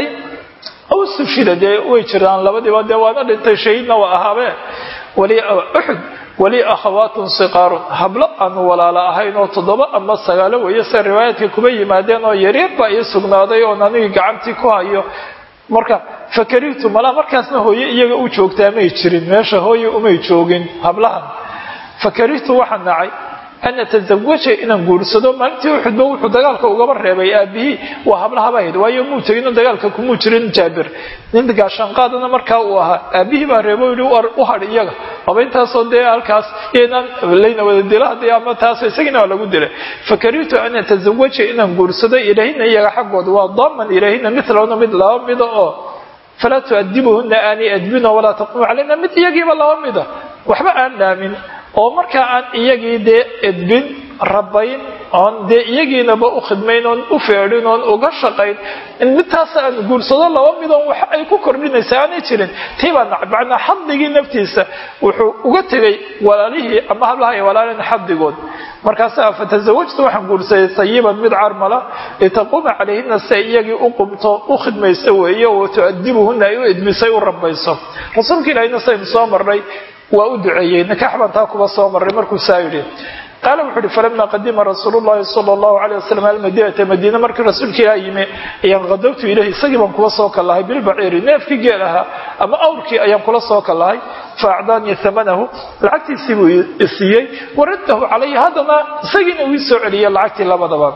aw sufida dee way jiraan labadiiba dee waana dhintay shahiidna waa ahaabee wali uxud wali akhawaatun siqaarun hablo aanu walaalo ahayn oo toddoba ama sagaalo weeye se riwaayaadka kuma yimaadeen oo yaryar baa ii sugnaaday oon anigii gacantii ku hayo marka fakarihtu malaa markaasna hooye iyaga u joogtaa may jirin meesha hooye umay joogin hablahan fakarihtu waxaan nacay an atazawaja inaan guursado maalintii uxudba wuxuu dagaalka ugaba reebay aabihii waa hablahabaa hayd waayo muu tegino dagaalka kumuu jirin jaabir nin gaashaanqaadana markaa uu ahaa aabihii baa reebo yidhi u hadh iyaga aba intaasoo dee halkaas inaan layna wada dila hadii ama taas isagina waa lagu dilay fakarihtu an atazawaja inaan guursado ilaahina iyaga xaggooda waa daaman ilaahina milahuna mid laba mida oo falaa tuadibuhuna aanay adbino walaa taqumu calayna mid iyagiiba laba mida waxba aan dhaamin oo markaa aan iyagii dee edbin rabayn oon dee iyagiinaba u khidmayn oon u feedhin oon uga shaqayn midtaas aan guursado laba midoon wax ay ku kordhinaysa aanay jirin tiibaa macnaa xaddigii naftiisa wuxuu uga tegay walaalihii ama hablaha ay walaalin xaddigood markaasa fatasawajtu waxaan guursaday sayiban mid carmala litaquuma calayhina si ay iyagii u qumto u khidmayso weeye oo tuadibuhuna ay u edbisay u rabayso rasuulka ilaahina saynu soo marnay waa u duceeyey nikaax baan taa kuba soo maray markuu saa yidhi qaala wuxuu uhi falama qadima rasuulu llahi sala allahu alayh wasalam almadiinata madiina markii rasuulka ilaah yimi ayaan qadabtu ilayhi isagii baan kula soo kallahay bilbaciiri neefkii geel ahaa ama awrkii ayaan kula soo kallahay fa acdaanii hamanahu lacagtiisii buu isiiyey waraddahu calaya haddana isagiina uu ii soo celiyey lacagtii labadaba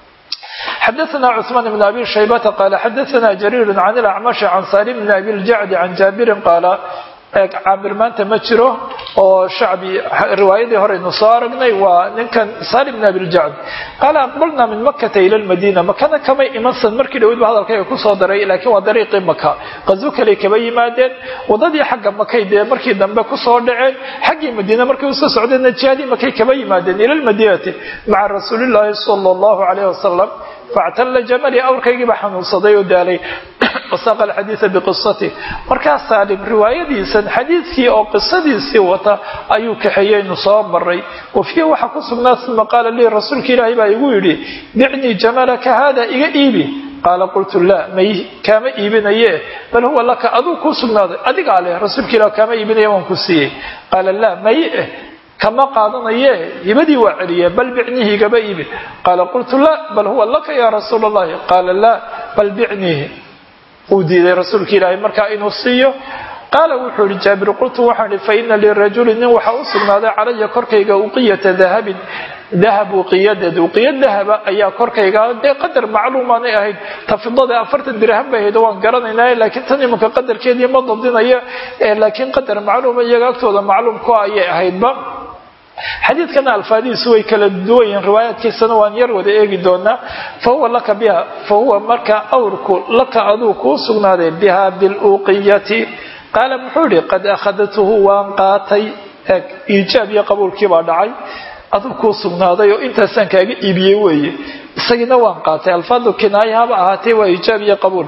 xadaثna cثmaan بn abi shaybata qaala xadaثna jariir can اlacmashi can salim bn abi ljacdi can jaabirin qaala caamir maanta ma jiro oo shacbi riwaayadii horeynu soo aragnay waa ninkan salim bn abiljacd qaala aqbalna min makata ila lmadiina makana kamay imansan markii dhawidba hadalkayga kusoo daray laakiin waa dariiqii maka qazo kaley kaba yimaadeen wadadii xagga makay dee markii dambe kusoo dhaceen xaggii madiina markay usoo socdeenna jihadii makay kaba yimaadeen ila lmadiinati maca rasuuli llaahi sala allahu alayh wasalam factalla jamali awrkaygiiba xanuunsaday oo daalay wasaaqa alxadiida biqisati markaa saalim riwaayadiisan xadiidkii oo qisadiisii wata ayuu kaxeeyeynu soo maray wa fiihi waxaa ku sugnaa uma qaala lii rasuulka ilaahay baa igu yidhi bicnii jamalaka haada iga iibi qaala qultu laa may kaama iibinaye bal huwa laka aduu kuu sugnaaday adigaa leh rasuulka ilah kaama iibinaya waan ku siiyey qaala laa may eh kama qaadanaye hibadii waa celiye bal bicnihi igaba iibi qaala qultu laa bal huwa laka ya rasuul allahi qaala laa bal bicnihi uu diiday rasuulka ilaahay markaa inuu siiyo qaala wuxuu ihi jaabir qultu waxaan ihi faina lirajuli nin waxaa u sugnaaday calaya korkayga uqiyata dahabin dahab uqiyadeed uqiya dahaba ayaa korkayga dee qadar macluumaanay ahayd tafidada afartan dirham bay ahayd waan garanaynaa laakiin tan imanka qadarkeedii ma dabdinayo laakiin qadar macluuma iyaga agtooda macluumku ayay ahaydba xadiidkana alfaadihiisu way kala duwan yihiin riwaayaadkiisana waan yar wada eegi doonaa fa huwa laka biha fa huwa marka awrku laka aduu kuu sugnaaday biha biluuqiyati qaala muxuu ihi qad akhadatuhu waan qaatay iijaab iyo qabuulkii baa dhacay aduu kuu sugnaaday oo intaasaan kaaga iibiyey weeye isagiina waan qaatay alfaadu kinaaya haba ahaatee waa iijaab iyo qabuul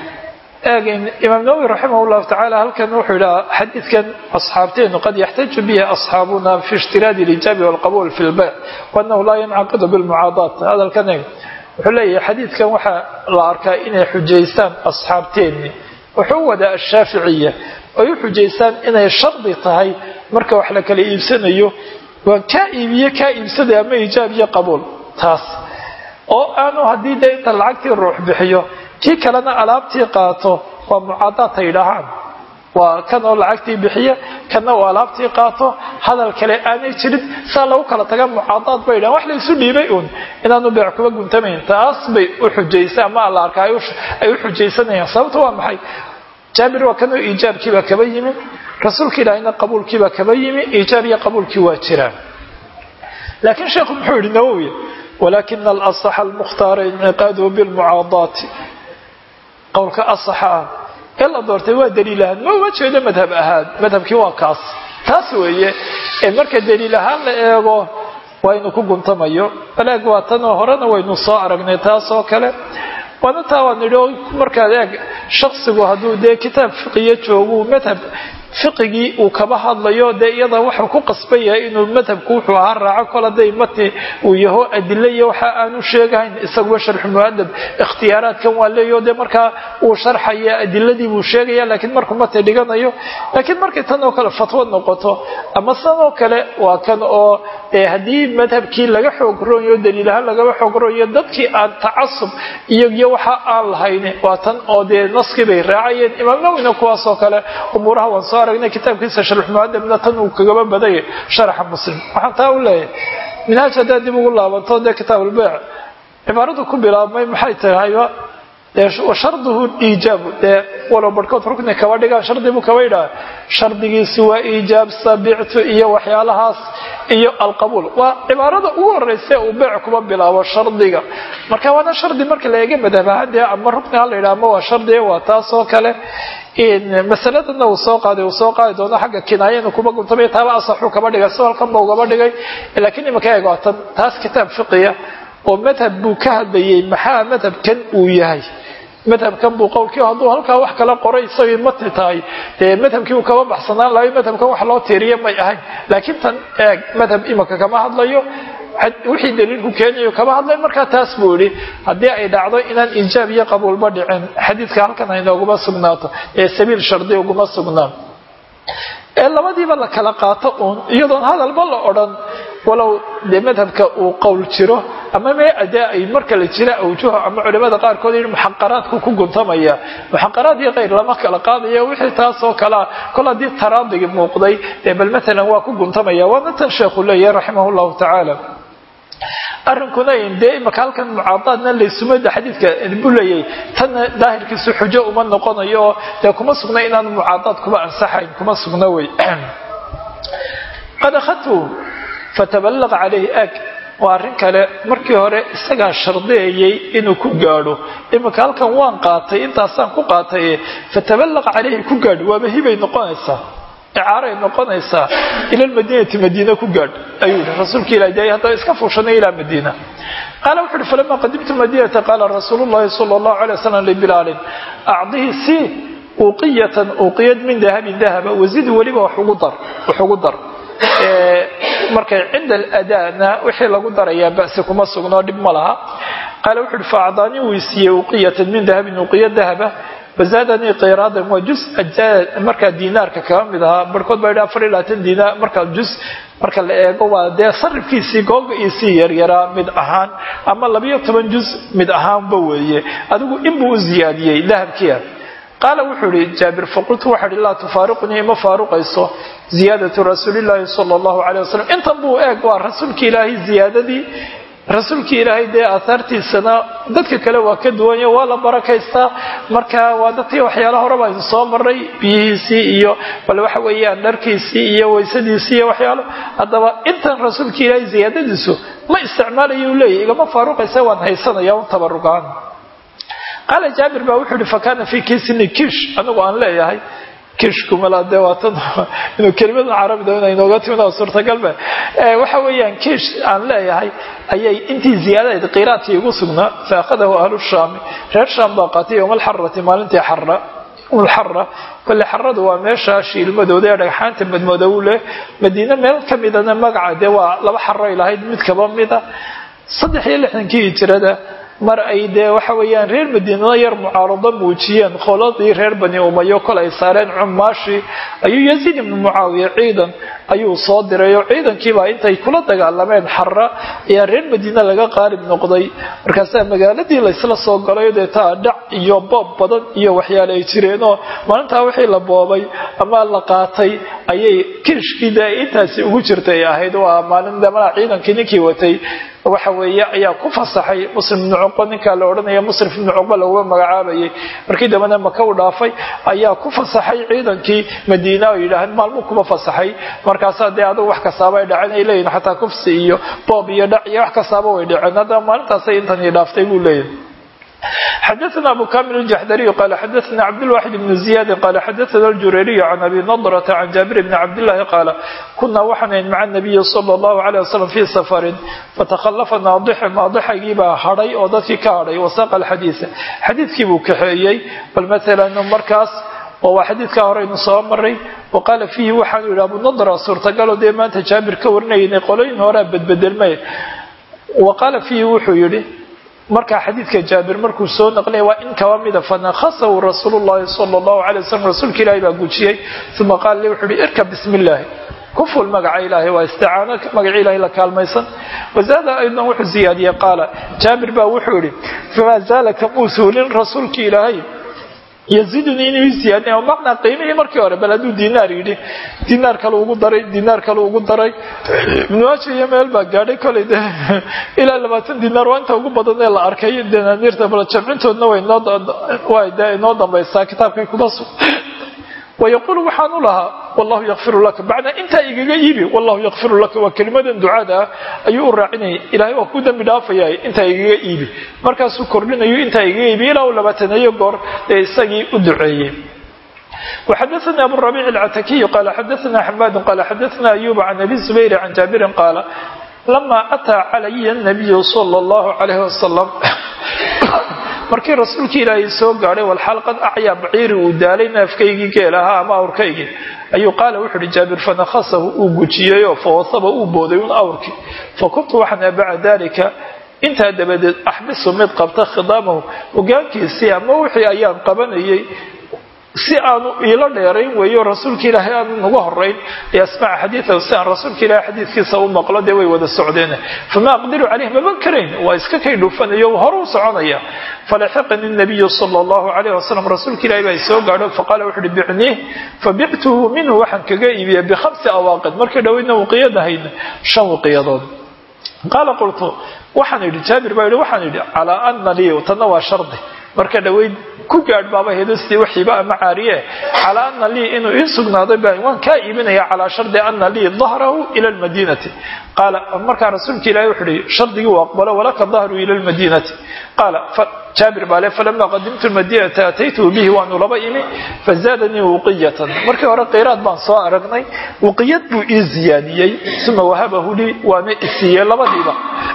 imaam nawowi raximah llahu tacala halkan wuxuu yidhaha xadiidkan asxaabteenu qad yaxtaaju bihi asxaabuna fi ishtiraadi اlijaabi walqabuul fi lbayc waanahu laa yancaqidu bilmucaadaat hadalkan eeg wuxuu leeyahay xadiidkan waxaa la arkaa inay xujaystaan asxaabteeni wuxuu wadaa ashaaficiya ay u xujaystaan inay shardi tahay marka wax la kala iibsanayo waa kaa iibiye kaa iibsaday ama ijaab iyo qabuul taas oo aanu haddii dee inta lacagtii ruux bixiyo kii kalena alaabtii qaato waa mucaadaad ay dhahaan waa kan oo lacagtii bixiya kana oo alaabtii qaato hadal kale aanay jirin saa lagu kala taga mucaadaad bay dhahan wax la isu dhiibay uun inaanu beec kuba guntamayn taas bay u xujaysa ama alla arka ay u xujaysanayaan sababta waa maxay jaabir waa kanoo iijaabkiibaa kaba yimi rasuulka ilaahayna qabuulkiibaa kaba yimi iijaab iyo qabuulkii waa jiraan laakiin sheekhu muxuu yihi nawowi walakina alasaxa almukhtaara inciqaaduhu bilmucaadaati qowlka asaxa ah ee la doortay waa daliil ahaan ma uma jeedo madhab ahaan madhabkii waa kaas taas weeye ee marka daliil ahaan la eego waa inu ku guntamayo balaag waa tanoo horena waynu soo aragnay taas oo kale waana taa waan nidhi markaad eeg shaksigu hadduu dee kitaab fiqiya joogu madhab fiqigii uu kaba hadlayo dee iyada wuxuu ku qasban yahay inuu madhabku wuxuu ahaa raaco kol hadday mati uu yaho adilo iyo waxa aanu sheegahayn isaguba sharxu muadab ikhtiyaaraadkan waa leeyo dee markaa uu sharxaya adiladii buu sheegaya laakiin markuu mati dhiganayo laakiin markay tan oo kale fatwo noqoto ama san oo kale waa kan oo haddii madhabkii laga xoog roonyo daliilahaan lagaba xoog roonyo dadkii aan tacasub iyo iyo waxa aan lahayn waa tan oo dee naskii bay raacayeen imaam nawina kuwaasoo kale umuuraha waan soo aragnay kitaabkiisa sharxmuadabna tan uu kagaba badaya sharaxa muslim waxaan taa u leeyahay minhaaj haddaad dib ugu laabanto dee kitaab ulbeyc cibaaradu ku bilaabmay maxay tahayba dee sharduhu iijaabu dee walow barhkood rukni kaba dhigaan shardi buu kaba yidhaha shardigiisu waa iijaab sabictu iyo waxyaalahaas iyo alqabuul waa cibaarada ugu horeysa uu beyc kuba bilaabo shardiga marka waana shardi marka la eega madhab ahaan dee ama rukni ha la yidhaha ama waa shardi waa taas oo kale masaladana uu soo qaaday uu soo qaadi doono xagga kinaaya inuu kuba guntamay taaba asaxuu kaba dhigay si halkan ba ugaba dhigay laakiin imanka eeg waa tan taas kitaab fiqiya oo madhab buu ka hadlayay maxaa madhabkan uu yahay madhabkan buu qowlkii hadduu halkaa wax kala qoray isagay matni tahay dee madhabkii uu kaba baxsanaan lahay madhabkan wax loo tiiriya may ahayn laakiin tan eeg madhab imanka kama hadlayo wixii daliilku keenayo kama hadlay markaa taas buu yihi haddii ay dhacdo inaan iijaab iyo qabuulba dhicin xadiidka halkan haynooguma sugnaato ee sabiil shardi uguma sugnaan ee labadiiba la kala qaato uun iyadoon hadalba la odhan walow dee madhabka uu qowl jiro ama mee adee ay marka la jira awjuha ama culimada qaarkood yidhi muxaqaraadku ku guntamaya muxaqaraad iyo kayr lama kala qaadayo wixii taasoo kalea kol haddii taraadigi muuqday dee bal matalan waa ku guntamaya waana tan sheekhu leeyahay raximah llahu tacaala arrinkuna dee imaka halkan mucaadaadna laysumada xadiidka buu leeyahay tanna daahirkiisu xujo uma noqonayo oo dee kuma sugna inaan mucaadaad kuba ansaxayn kuma sugna wey qad akhadtu fataballaq calayhi ag waa arrin kale markii hore isagaa shardeeyey inuu ku gaadho iminka halkan waan qaatay intaasaan ku qaatay fataballaq calayhi ku gaadh waaba hibay noqonaysaa icaaray noqonaysaa ila lmadiinati madiina ku gaadh ayuu yihi rasuulka ilah de haddaba iska fuushanay ilaa madiina qaala wuxu uhi falama qadimtu madinata qaala rasuulu llahi sala allahu alay wasalam libilaalin acdihi si uqiyatan uqiyad min dahabin dahaba wazid weliba wax ugu dar wax ugu dar markay cinda aladana wixii lagu darayaa basi kuma sugnoo dhib ma laha qaala wuxu uhi faacdaanii wuu siiyey uqiyatan min dahabin uqiya dahaba wazaadanii qiraadan waa jus markaa diinaarka kaga mid ahaa barhkood baa yidhi afar iyo labaatan diinaar markaa jus marka la eego waa dee sarifkiisii googa-iisii yaryaraa mid ahaan ama labiyo toban jus mid ahaanba weeye adigu inbuu u ziyaadiyey dahabkiia qaala wuxuu ihi jaabir faqultu waxa ihi laa tufaariqunii ima faaruqayso ziyaadatu rasuulillaahi sala allahu caleyh wasalam intan buu eeg waa rasuulki ilaahay ziyaadadii rasuulkii ilaahay dee aahaartiisana dadka kale waa ka duwanya waa la barakaystaa marka waa dadkii waxyaalaha horeba aynu soo maray biyihiisii iyo bal waxa weeyaan dharkiisii iyo waysadiisii iyo waxyaalo haddaba intan rasuulkii ilaahay ziyaadadiisu ma isticmaalayo u leeyahy igama faaruqaysa waan haysanaya un tabarugaan qaala jaabir baa wuxuu ihi fakana fii kiisini kiish anigu aan leeyahay kiishkumala dee waatan inuu kelimada carabida ina inooga timid oo suurtagalba waxa weeyaan kiish aan leeyahay ayay intii ziyaadadeed qiraadkii igu sugnaa fa akhadahu ahlu shaami reer shaam baa qaatay yowma alxarati maalintii xara ulxara kole xaradu waa meesha shiilmadooda ee dhagxaanta madmadoow leh madiine meel ka midana magaca dee waa laba xaroy lahayd mid kaba mida saddex iyo lixdankii hijirada mar ay dee waxa weeyaan reer madiinada yar mucaarado muujiyeen qoladii reer bani umayo kol ay saareen cumaashi ayuu yaziid ibnu mucaawiya ciidan ayuu soo diray oo ciidankiibaa intay kula dagaalameen xara ayaa reer madiine laga qaalib noqday markaasaa magaaladii laysla soo galay dee taa dhac iyo boob badan iyo waxyaale ay jireenoo maalintaa wixii la boobay ama la qaatay ayay kirishkii dee intaasi ugu jirtay ahayd waa maalin damana ciidankii ninkii watay waxa weeye ayaa ku fasaxay muslim ibnu cuqba ninkaa la odhanaya musrif ibnu cuqba laguma magacaabayay markii dambena maka u dhaafay ayaa ku fasaxay ciidankii madiina oo yidhaaheen maalmuu kuma fasaxay markaasaa dee adugu wax kastaaba ay dhaceen ay leeyihin xataa kufsi iyo boob iyo dhac iyo wax kastaaba way dhaceen haddaba maalintaasay intanii dhaaftay buu leeyahay xdثna abu kamil الجحdري qال xdثna cبدالواxد بن زiyاd qال xdثna الجurيري عن أbي نضرة عن jابر بن cبداللahi qاaل kuna waxaan mع النبي صلى الله عليه وسلم في سفر faتkhلفa naadx naadxagii baa hadhay oo dadkii ka hadhay وsاq الxadيiث xadiidkii buu kaxeeyey bal mثلا markaas oo waa xadiidkaa horeynu soo maray wa qaala fiihi waxaanu yidhi abu nadra suurtagaloo dee maanta jaabir ka warinaynay qolooyin horea bedbedelmay wa qaala fiihi wuxuu yidhi markaa xadiidka jaabir markuu soo naqlaya waa in kaba mida fanakhasahu rasuulu llahi sala allahu alay wasalam rasuulka ilaahi baa gujiyey uma qaala li wuxuu yihi irkab bismi illaahi ku ful magaca ilaahay waa isticaano magaca ilahay la kaalmaysan wazaada aydan wuxuu ziyaadiyey qaala jaabir baa wuxuu yihi famaa zaala kamuu suulin rasuulki ilaahay yazidunii inuu ziyaadin oo macnaa qiimihii markii hore bal hadduu dinaar yidhi dinaar kale ugu daray dinaar kale ugu daray ibnuaaja iyo meel baa gaadhay kolay de ilaa labaatan dinaar waa inta ugu badan ee la arkay danaaniirta bal jamcintoodna way de inoo dambaysaa kitaabkay kuma sug wayaquulu waxaan u lahaa wallahu yakfiru laka bacdaa intaa igaga iibi wallahu yakfiru laka waa kelimadan ducada ah ayuu u raacinayay ilahay waa ku dembi dhaafaya intaa igaga iibi markaasuu kordhinayo intaa igaga iibi ilaa uu labaataneeyo goor ee isagii u duceeyey وxdثna أbو الربيع العتكي qال xdثna حماد qال xdثna أيوب عن أbي زبير عن جابر qال لما أtىa عlي النبي صلى الله عليه وسلم markii rasuulkii ilaahay soo gaadhay walxalqad acyaa baciiri uu daalay neefkaygii geelahaa ama awrkaygii ayuu qaala wuxu uhi jaabir fanakhasahu uu gujiyeyoo fawasaba uu booday un awrkii fa kuntu waxaan baca dalika intaa dabadeed axbisu mid qabta khidaamahu hogaankiisii ama wixii ayaan qabanayay si aanu iila dheerayn weeyo rasuulka ilaahay aanu nagu horayn yasmaca xadiidahu si aan rasuulka ilahay xadiidkiisa u maqlo dee way wada socdeen famaa aqdiru caleyh maban karayn waa iska kay dhufanayo hore u soconaya falaxiqani nabiyu sala allahu calayh wasalam rasuulka ilahay baa soo gaadho faqaala wuxu uhi bicniih fabictuhu minhu waxaan kaga iibiya bikhamsi awaaqid markay dhaweydna waqiyadahayna shan waqiyadood qaala qultu waxaan idhi jaabir baa yidhi waxaan idhi calaa ana lii tanna waa shardi marka dhaweyd ku gaadh baaba hedostii waxiiba ama caariye calaa ana lii inuu ii sugnaaday ba waan kaa iibinaya calaa shardi ana lii dahrahu ila lmadiinati qaala markaa rasuulka ilahi wuxu uhi shardigii u aqbalo walaka dahru ila lmadiinati qaala jaabir baa le falama qadimtu lmadiinata ataytuhu bihi waanu laba imi fazaadanii wuqiyatan markii hore qiraad baan soo aragnay wuqiyad buu ii ziyaadiyey uma wahabahu lii waana isiiyey labadiiba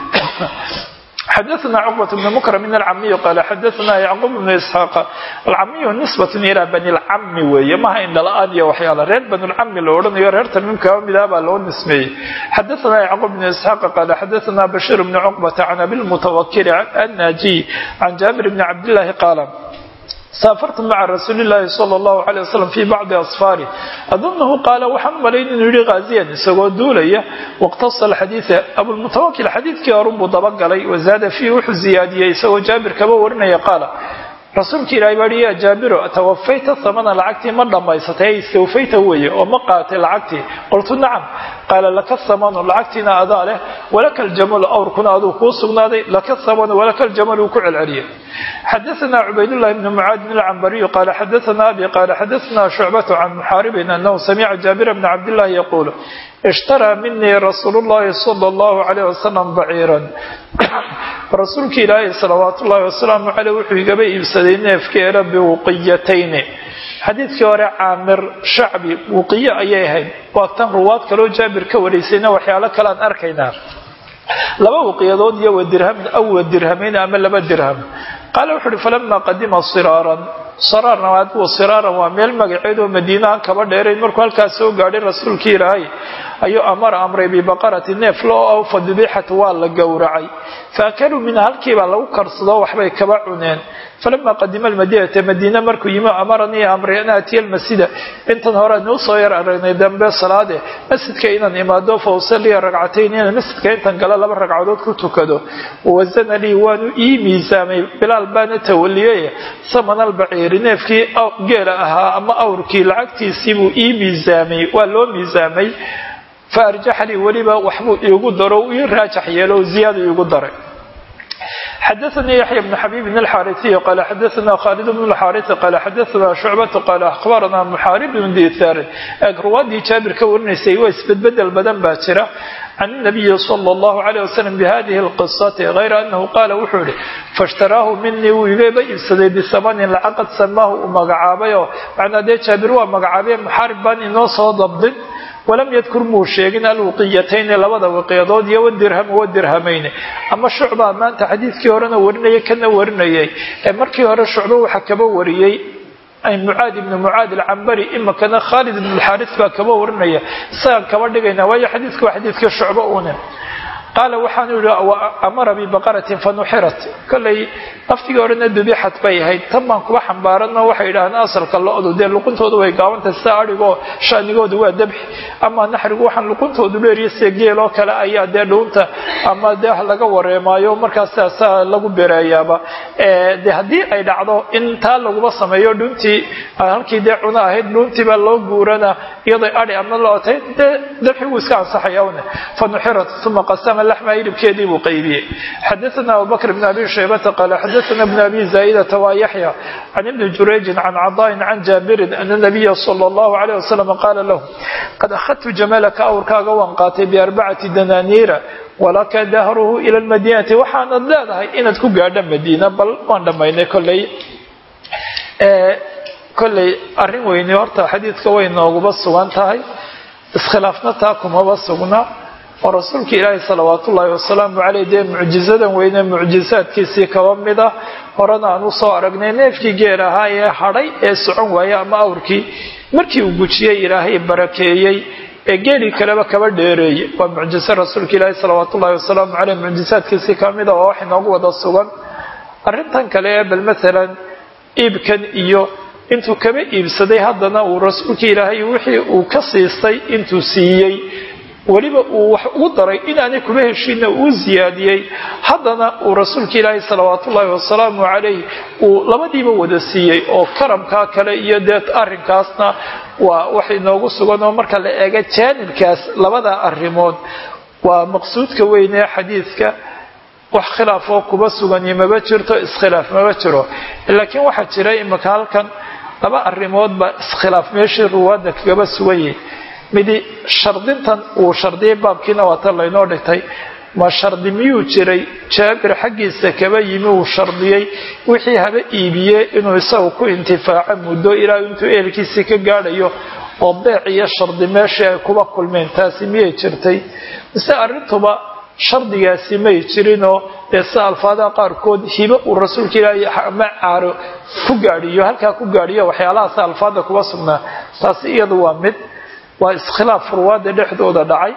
xadaثna cqبة بن mkrm الcamiy qal xadaثna yacqub بn isxaaq alcamiy nisbaة ilى bani اlcami weeye maha indhala-aan iyo waxyaala reer bani lcami la odhanayo reer tamiim kaba midaa baa loo nismeeyey xadaثna yacqub بn isxaaq qal xadaثna bashir bn cqبة can abilmutawakil الnajiy can jaabir bn cabdالlahi qaala saafartu maca rasuuli llaahi sala allahu calay wasalam fii bacdi asfaari adunahu qaala waxaan u malayn inuu yihi khaasiyan isagoo duulaya waqtasa alxadiida abulmutawakil xadiidkii horunbuu dabagalay wazaada fiihi wuxuu ziyaadiyey isagoo jaabir kaba warinaya qaala rasuulka ilaahay baa hi yaa jaabiro tawafayta samana lacagtii ma dhammaysatay ay istawfayta weeye oo ma qaatay lacagtii qultu nacam qaala laka samanu lacagtiina adaa leh walaka aljamalu awrkuna aduu kuu sugnaaday laka samanu walaka aljamalu uu ku celceliyay xadaثna cubaydullahi bn mucaadin alcambariyu qaala xadaثna abi qaala xadaثna shucbatu can muxaaribin anahu samica jaabira bna cabdillahi yaquulu ishtaraa minii rasuulu llahi sala allahu calayh wasalam baciiran rasuulka ilaahay salawaatu ullahi wasalaamu caleyh wuxuu igaba iibsaday neefkeeda biwuqiyatayni xadiidkii hore caamir shacbi wuqiye ayay ahayd waa tan ruwaad kaloo jaabir ka waraysayna waxyaalo kale aan arkaynaa laba waqiyadood iyo wadirhamin aw wadirhamayn ama laba dirham qaala wuxu uhi falama qadima siraaran saraarna adigu siraaran waa meel magaceed oo madiinahan kaba dheerayn markuu halkaas soo gaadhay rasuulkii ilaahay ayuu amara amray bibaqarati neef loo aw fa dubixat waa la gowracay faakaluu minha halkiibaa lagu karsado waxbay kaba cuneen falama qadima almadiinata madiina markuu yimi amaranii amray an aatiya almasjida intan hore anuu soo yar aragnay dambe salaade masjidka inaan imaado fa usaliya ragcatayn inaan masjidka intan gala laba ragcadood ku tukado wawasana lii waanu ii miisaamay bilaal baana tawaliyey saman albaciiri neefkii geela ahaa ama awrkii lacagtiisii buu ii miisaamay waa loo miisaamay fa arjaxa lii weliba waxbuu iigu daro ii raajax yeelo ziyaada iigu daray xadaثnii yaحya بن xabيb الxاariثiy qala xadaثna khالد بن الxاariث qala xadaثna شhucbaة qala akhbarana mxaarib بn diثar ruwaadii jaabir ka warinaysay waa isbedbedel badan baa jira can النabiyi slى الlahu عalيه waslم bhadihi الqiصaةi غayra anahu qaala wuxuu yihi faاshtaraahu minii wuu igaba iibsaday bisamanin lacaqad samaahu uu magacaabayoo macnaa dee jaabir waa magacaabay muxaarib baan inoo soo dabdin walam yadkur muu sheegin alwuqiyatayni labada waqiyadood iyo wadirham wadirhamayni ama shucbaa maanta xadiidkii horena warinayay kana warinayay ee markii hore shucbo waxaa kaba wariyey mucaad ibni mucaad alcambari imakana khaalid ibn alxaaris baa kaba warinaya isagaan kaba dhigayna waayo xadiidka waa xadiidka shucbo une qaala waxaanu yihi amara bibaqaratin fanuxirat kollay laftigii horena dubixat bay ahayd tan baan kuba xambaarano waxay yidhahdeen asalka lo-du dee luquntoodu way gaabantahay sida adhigoo shanigoodu waa dabxi ama naxrigu waxaan luquntoodu dheeriya sida geel oo kale ayaa dee dhuunta ama dee laga wareemaayo markaas saasaa lagu bereeyaaba de haddii ay dhacdo in taa laguba sameeyo dhuuntii halkii dee cuno ahayd dhuuntiibaa loo guurana iyadoo adhi ama lo-otay dee dabxigu iska ansaxaya une fanuxirat uma qasama laxma hilibkeedii buu qaybiyey xadaثna abubakr bn abi shaybata qaala xadaثna bn abi zaa'idata waa yaxya can ibni jurayjin can cadaain can jaabirin ana nabiya salى اllahu عalيه wasalam qaala lahu qad akhadtu jamalaka awrkaaga waan qaatay biarbacati dananiira walaka dahruhu ila lmadiinati waxaanad leedahay inaad ku gaadho madiina bal waan dhammaynay kolley kolley arrin weyni horta xadiidka way nooguba sugan tahay iskhilaafna taa kumaba sugna oo rasuulka ilaahi salawaat ullaahi wasalaamu caleyh dee mucjizadan weyne mucjizaadkiisii kaba mid ah horena aan usoo aragnay neefkii geel ahaa ee hadhay ee socon waaya ama awrkii markii uu gujiyey ilaahay barakeeyey ee geelii kaleba kaba dheereeyey waa mucjiso rasuulka ilaahi salawaat ullahi wasalaamu caleyh mucjizaadkiisii ka mid ah oo wax inoogu wada sugan arrintan kale ee bal maalan iibkan iyo intuu kaba iibsaday haddana uu rasuulka ilaahay wixii uu ka siistay intuu siiyey weliba uu wax ugu daray inaanay kuma heshiinna uu ziyaadiyey haddana uu rasuulka ilaahay salawaatu ullaahi wasalaamu calayh uu labadiiba wada siiyey oo karamkaa kale iyo dee arrinkaasna waa wax inoogu sugan oo marka la eega jaanibkaas labada arrimood waa maqsuudka weyn ee xadiidka wax khilaafoo kuba sugani maba jirto iskhilaaf maba jiro laakiin waxaa jira imika halkan laba arrimood baa iskhilaaf meeshii ruwaadda kagaba sugan yihi midi shardintan uu shardiyay baabkiina waa tan laynoo dhigtay ma shardi miyuu jiray jaabir xaggiisa kaba yimi uu shardiyey wixii haba iibiyey inuu isagu ku intifaaco muddo ilaa intuu ehelkiisii ka gaadhayo oo beec iyo shardi meeshii ay kuba kulmeen taasi miyay jirtay mise arrintuba shardigaasi may jirinoo dee sida alfaadaha qaarkood hibo uu rasuulka ilaahay ama caaro ku gaadhiyo halkaa ku gaadhiyo waxyaalahaas alfaada kuba sugnaa taasi iyadu waa mid waa iskhilaaf ruwaada dhexdooda dhacay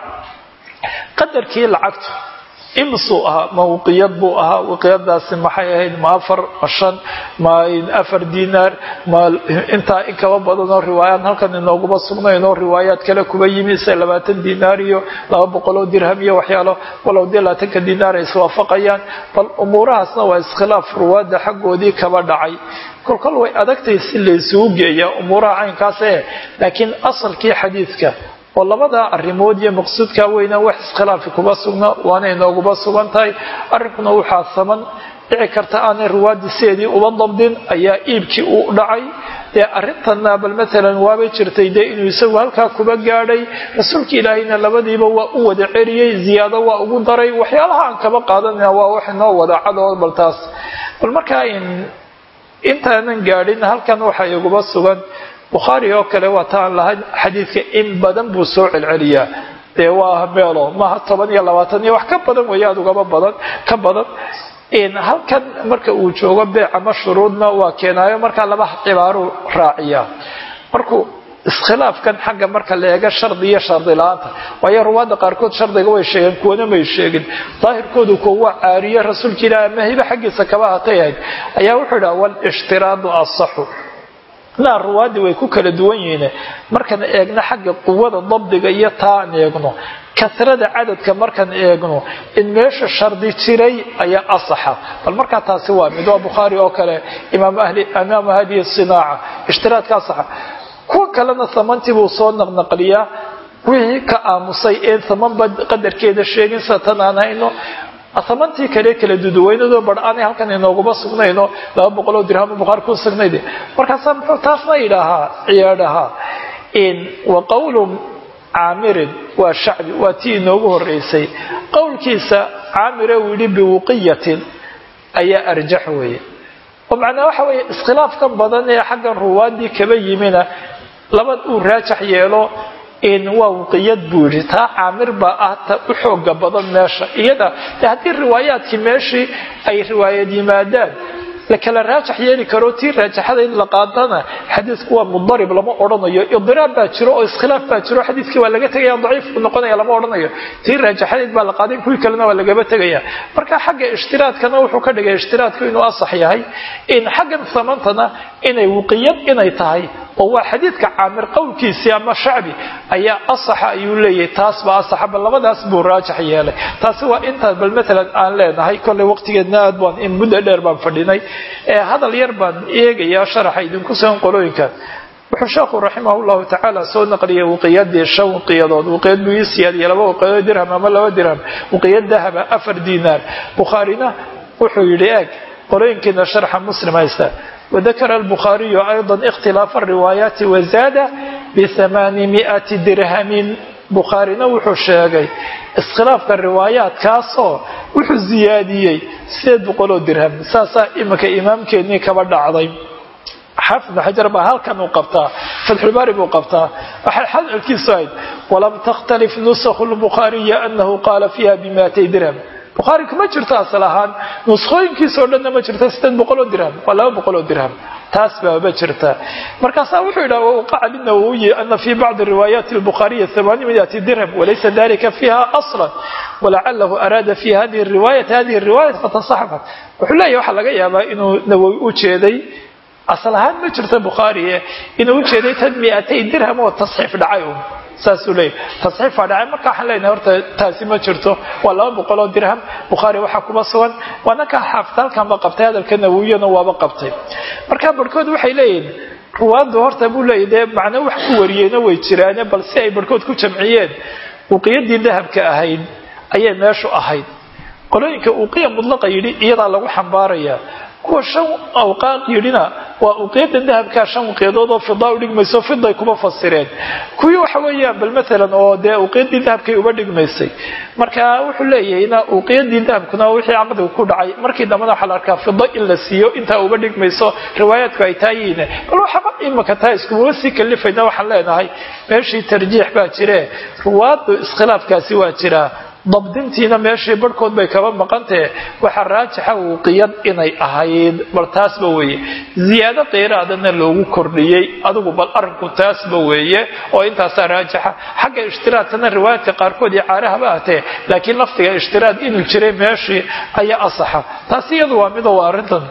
qadarkii lacagtu imsuu ahaa ma wiqiyad buu ahaa wiqiyadaasi maxay ahayd ma afar ma shan ma afar dinaar ma intaa in kaba badanoo riwaayaad halkan inooguma sugnaynoo riwaayaad kale kuba yimi se labaatan dinaar iyo laba boqoloo dirham iyo waxyaalo walow dee labaatanka dinaar ay iswaafaqayaan bal umuurahaasna waa iskhilaaf ruwaadda xaggoodii kaba dhacay kolkol way adagtay si laysugu geeyaa umuuraha caynkaas ee laakiin asalkii xadiidka oo labadaa arrimood iyo maqsuudkaa weynaa wax iskhilaafi kuba sugna waana inooguba sugan tahay arrinkuna waxaa saman dhici karta aanay ruwaadii sideedii uba dabdin ayaa iibkii u dhacay dee arrintanna bal maalan waabay jirtay dee inuu isagu halkaa kuba gaadhay rasuulka ilaahayna labadiiba waa u wada celiyey ziyaado waa ugu daray waxyaalaha aan kaba qaadanayna waa wax inoo wada cadoo bal taas bal markaa intaanan gaadhin halkan waxaa iguba sugan bukhaari oo kale waa taan lahayn xadiidka in badan buu soo celceliyaa dee waa meelo maaha toban iyo labaatan iyo wax ka badan weeye aad ugaba badan ka badan halkan marka uu joogo beec ama shuruudna waa keenaayo markaa laba cibaaruu raaciyaa markuu iskhilaafkan xagga marka la eega shardi iyo shardi la-aanta waayo ruwaadda qaarkood shardiga way sheegeen kuwana may sheegin daahirkoodu kuwa waa caariye rasuulka ilaah ama hibe xaggiisa kaba hatay ahayd ayaa wuxuu idhaha walishtiraadu asaxu laa ruwaadii way ku kala duwan yihiin markaan eegno xagga quwada dabdiga iyo taa aan eegno kasrada cadadka markaan eegno in meesha shardi jiray ayaa asaxa bal markaa taasi waa mid waa bukhaari oo kale imaamu hadihi sinaaca ishtiraadka asaxa kuwa kalena samantii buu soo naqnaqliyaa wixii ka aamusay een samanba qadarkeeda sheegin sida tan aan hayno asamantii kale kala duduwaynadoo bar aanay halkan inooguma sugnayno laba boqoloo dirham bukhaari ku sugnayd markaasaa muxuu taasna yidhaahaa ciyaadhahaa wa qowlu caamirin waa shacbi waa tii inoogu horeysay qowlkiisa caamire uu yidhi biwuqiyatin ayaa arjax weeye oo macnaa waxa weeye iskhilaafkan badan ee xaggan ruwaadii kaba yimina laba uu raajax yeelo waa wuqiyad buu yidhi taa caamir baa ah ta u xooga badan meesha iyada de haddii riwaayaadkii meeshii ay riwaayad yimaadaan la kala raajax yeeli karo tii raajaxada in la qaadana xadiisku waa mudarib lama odhanayo idiraab baa jiro oo iskhilaaf baa jiro xadiiskii waa laga tegaya daciifku noqonaya lama odhanayo tii raajaxadeed baa la qaaday kuwii kalena waa lagaba tegaya marka xagga ishtiraadkana wuxuu ka dhigay ishtiraadku inuu asax yahay in xaggan samantana inay wuqiyad inay tahay oo waa xadiidka caamir qowlkiisii ama shacbi ayaa asaxa ayuu leeyahay taas baa asaxa bal labadaas buu raajax yeelay taasi waa intaas bal maalan aan leenahay kolley waqtigeedna aad baan in muddo dheer baan fadhinay hadal yar baan eegayaa sharaxa idinku sugan qolooyinkan wuxuu sheekhu raximah llahu tacaala soo naqliyay wuqiyadii shan wuqiyadood wuqiyad buu ii siyaadiyay laba wuqiyadood dirham ama laba dirham wuqiyad dahaba afar dinaar bukhaarina wuxuu yidhi eeg qolooyinkiina sharxa muslim haysta وذكر البخاري أيضا اختلاف الروايات وزاد بثمانمائة درهم bukhaarina wuxuu sheegay iskhilaafka riwaayaadkaasoo wuxuu ziyaadiyey sideed boqoloo dirham saasaa iminka imaamkeennii kaba dhacday xaafid ibn xajar baa halkan uu qabtaa fatxulbaari buu qabtaa waxay xadalkiisu ahayd walam takhtalif nusakhu lbukhaariya anahu qaala fiiha bimaatay dirham bukhaari kuma jirto asal ahaan nuskhooyinkiisao dhanna ma jirto sideed boqoloo dirham waa laba boqoloo dirham taas baaba jirta markaasaa wuxuu yidhaha wawqaca linawowiyi ana fii bacdi riwaayaati lbukhaariya amaanimiyati dirham walaysa dalika fiiha aslan walacalahu araada fi hadihi riwaayat hadihi riwaayat fatasaxafat wuxuu leeyahy waxaa laga yaabaa inuu nawowi u jeeday asal ahaan ma jirto bukhaariye inuu ujeeday tan miatay dirham oo tasxiif dhacay un saasuu leeyahy tasxiifaa dhacay marka waxaan leenahay horta taasi ma jirto waa laba boqol oo dirham bukhaari waxaa kuma sugan waana kaa xaafid halkanba qabtay hadalka nawiyana waaba qabtay marka barhkood waxay leeyihin ruwaaddu horta buu leeyahy dee macno wax ku wariyeyna way jiraane bal si ay barhkood ku jamciyeen uqiyadii dahabka ahayd ayay meeshu ahayd qolooyinka uqiya mudlaqa yidhi iyadaa lagu xambaarayaa kuwa shan awqaaq yidhina waa uqiyada dahabkaa shan uqiyadood oo fidaa u dhigmayso fiday kuma fasireen kuwii waxa weeyaan bal maalan oo dee uqiyadii dahabkay uba dhigmaysay marka wuxuu leeyahayna uqiyadii dahabkuna wixii caqdiga ku dhacay markii dambena waxaa la arkaa fido in la siiyo intaa uba dhigmayso riwaayaadku ay taayihiin bal waxaba imika taa iskumaba sii kalifayna waxaan leenahay meeshii tarjiix baa jire ruwaadu iskhilaafkaasi waa jiraa dabdintiina meeshii barhkood bay kaba maqantahe waxaa raajixa wuqiyad inay ahayd bal taasba weeye ziyaado qeyraadana loogu kordhiyey adigu bal arrinku taasba weeye oo intaasaa raajixa xagga ishtiraadkana riwaayaadka qaarkood iyo caarahaba ahtee laakiin laftiga ishtiraad inuu jiray meeshii ayaa asaxa taasi iyadu waa mido waa arrintan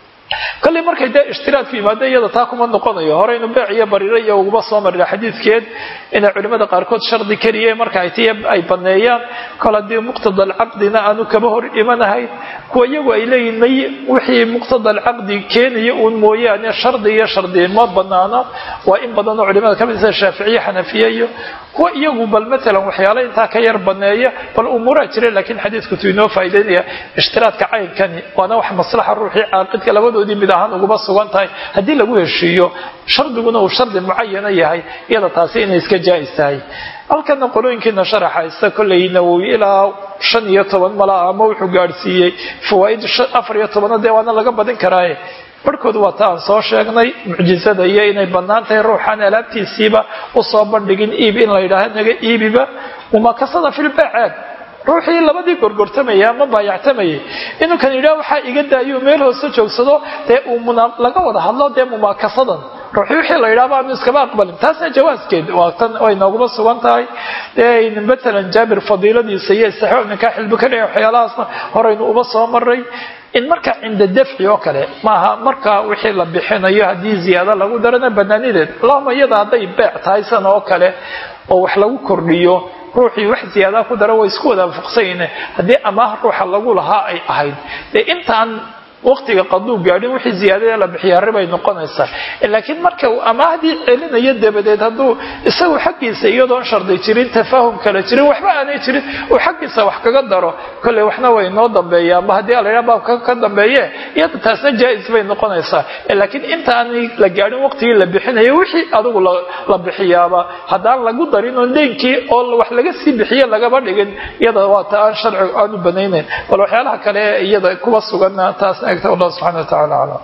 kolley markay dee ishtiraadku yimaado iyada taa kuma noqonayo horeynu beec iyo bariiro iyo uguma soo marina xadiidkeed inay culimmada qaarkood shardi keliye marka ay tiy ay baneeyaan kol haddii muqtada alcaqdina aanu kaba hor imanahayn kuwa iyagu ay leeyihin may wixii muqtada alcaqdi keenaya uun mooyaane shardi iyo shardi ma banaano waa in badanoo culimada kamid sida shaaficiye xanafiye iyo kuwa iyagu bal maalan waxyaala intaa ka yar baneeya bal umuuraa jire laakiin xadiidku tuu inoo faa'idaynaya ishtiraadka caynkani waana wax maslaxa ruuxii caaqidka labadoodii mid ahaan uguma sugan tahay haddii lagu heshiiyo shardiguna uu shardi mucayana yahay iyada taasi inay iska jaa'is tahay halkana qolooyinkiina sharaxaysta kolley nawowi ilaa shan iyo toban malaa ama wuxuu gaadhsiiyey fawaaid afar iyo tobana dee waana laga badin karaaye barhkood waa ta aan soo sheegnay mucjizada iyo inay bannaan tahay ruuxaan alaabtiisiiba usoo bandhigin iib in la yidhaaha naga iibiba mumakasada filbeeceed ruuxii labadii gorgortamaya ama baayactamayay inuu kan yidhaha waxaa iga daayo meel hoose joogsado dee uu laga wada hadlo dee mumaakasadan ruuxii wixii la yidhahba aanu iskaba aqbalin taasna jawaaskeed waa tan way nooguma sugan tahay dee matalan jaabir fadiiladiisa iyo istixbaab ninkaa xilbi ka dhigay waxyaalahaasna horaynu uba soo maray in marka cinda dafci oo kale maaha marka wixii la bixinayo haddii ziyaado lagu darana banaanideed allahuma iyada hadday beec tahay san oo kale oo wax lagu kordhiyo ruuxii wax ziyaadaa ku dara way isku wada anfuqsanyine haddii amaah ruuxa lagu lahaa ay ahayd dee intaan waqtiga qaduu gaadhin wixii ziyaadada la bixiyaa ribay noqonaysaa laakiin marka uu amaahdii celinayo dabadeed hadduu isagu xaggiisa iyadoon shardi jirin tafaahum kale jirin waxba aanay jirin uu xaggiisa wax kaga daro kolley waxna way noo dambeeya ama haddii aladhaa baabka ka dambeeye iyada taasna jaa-is bay noqonaysaa laakiin intaanay la gaadhin waqtigii la bixinayo wixii adigu la bixiyaaba haddaan lagu darin oo deynkii oo wax laga sii bixiye lagaba dhigin iyada waa ta aan sharcigu aanu banaynayn bal waxyaalaha kale iyada kuwa suganna taas الله سبحانه وتعالى أعلم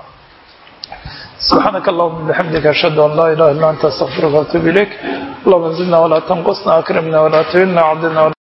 سبحانك اللهم بحمدك أشهد أن لا إله إلا أنت أستغفرك وأتوب إليك اللهم زدنا ولا تنقصنا أكرمنا ولا تهنا عبدنا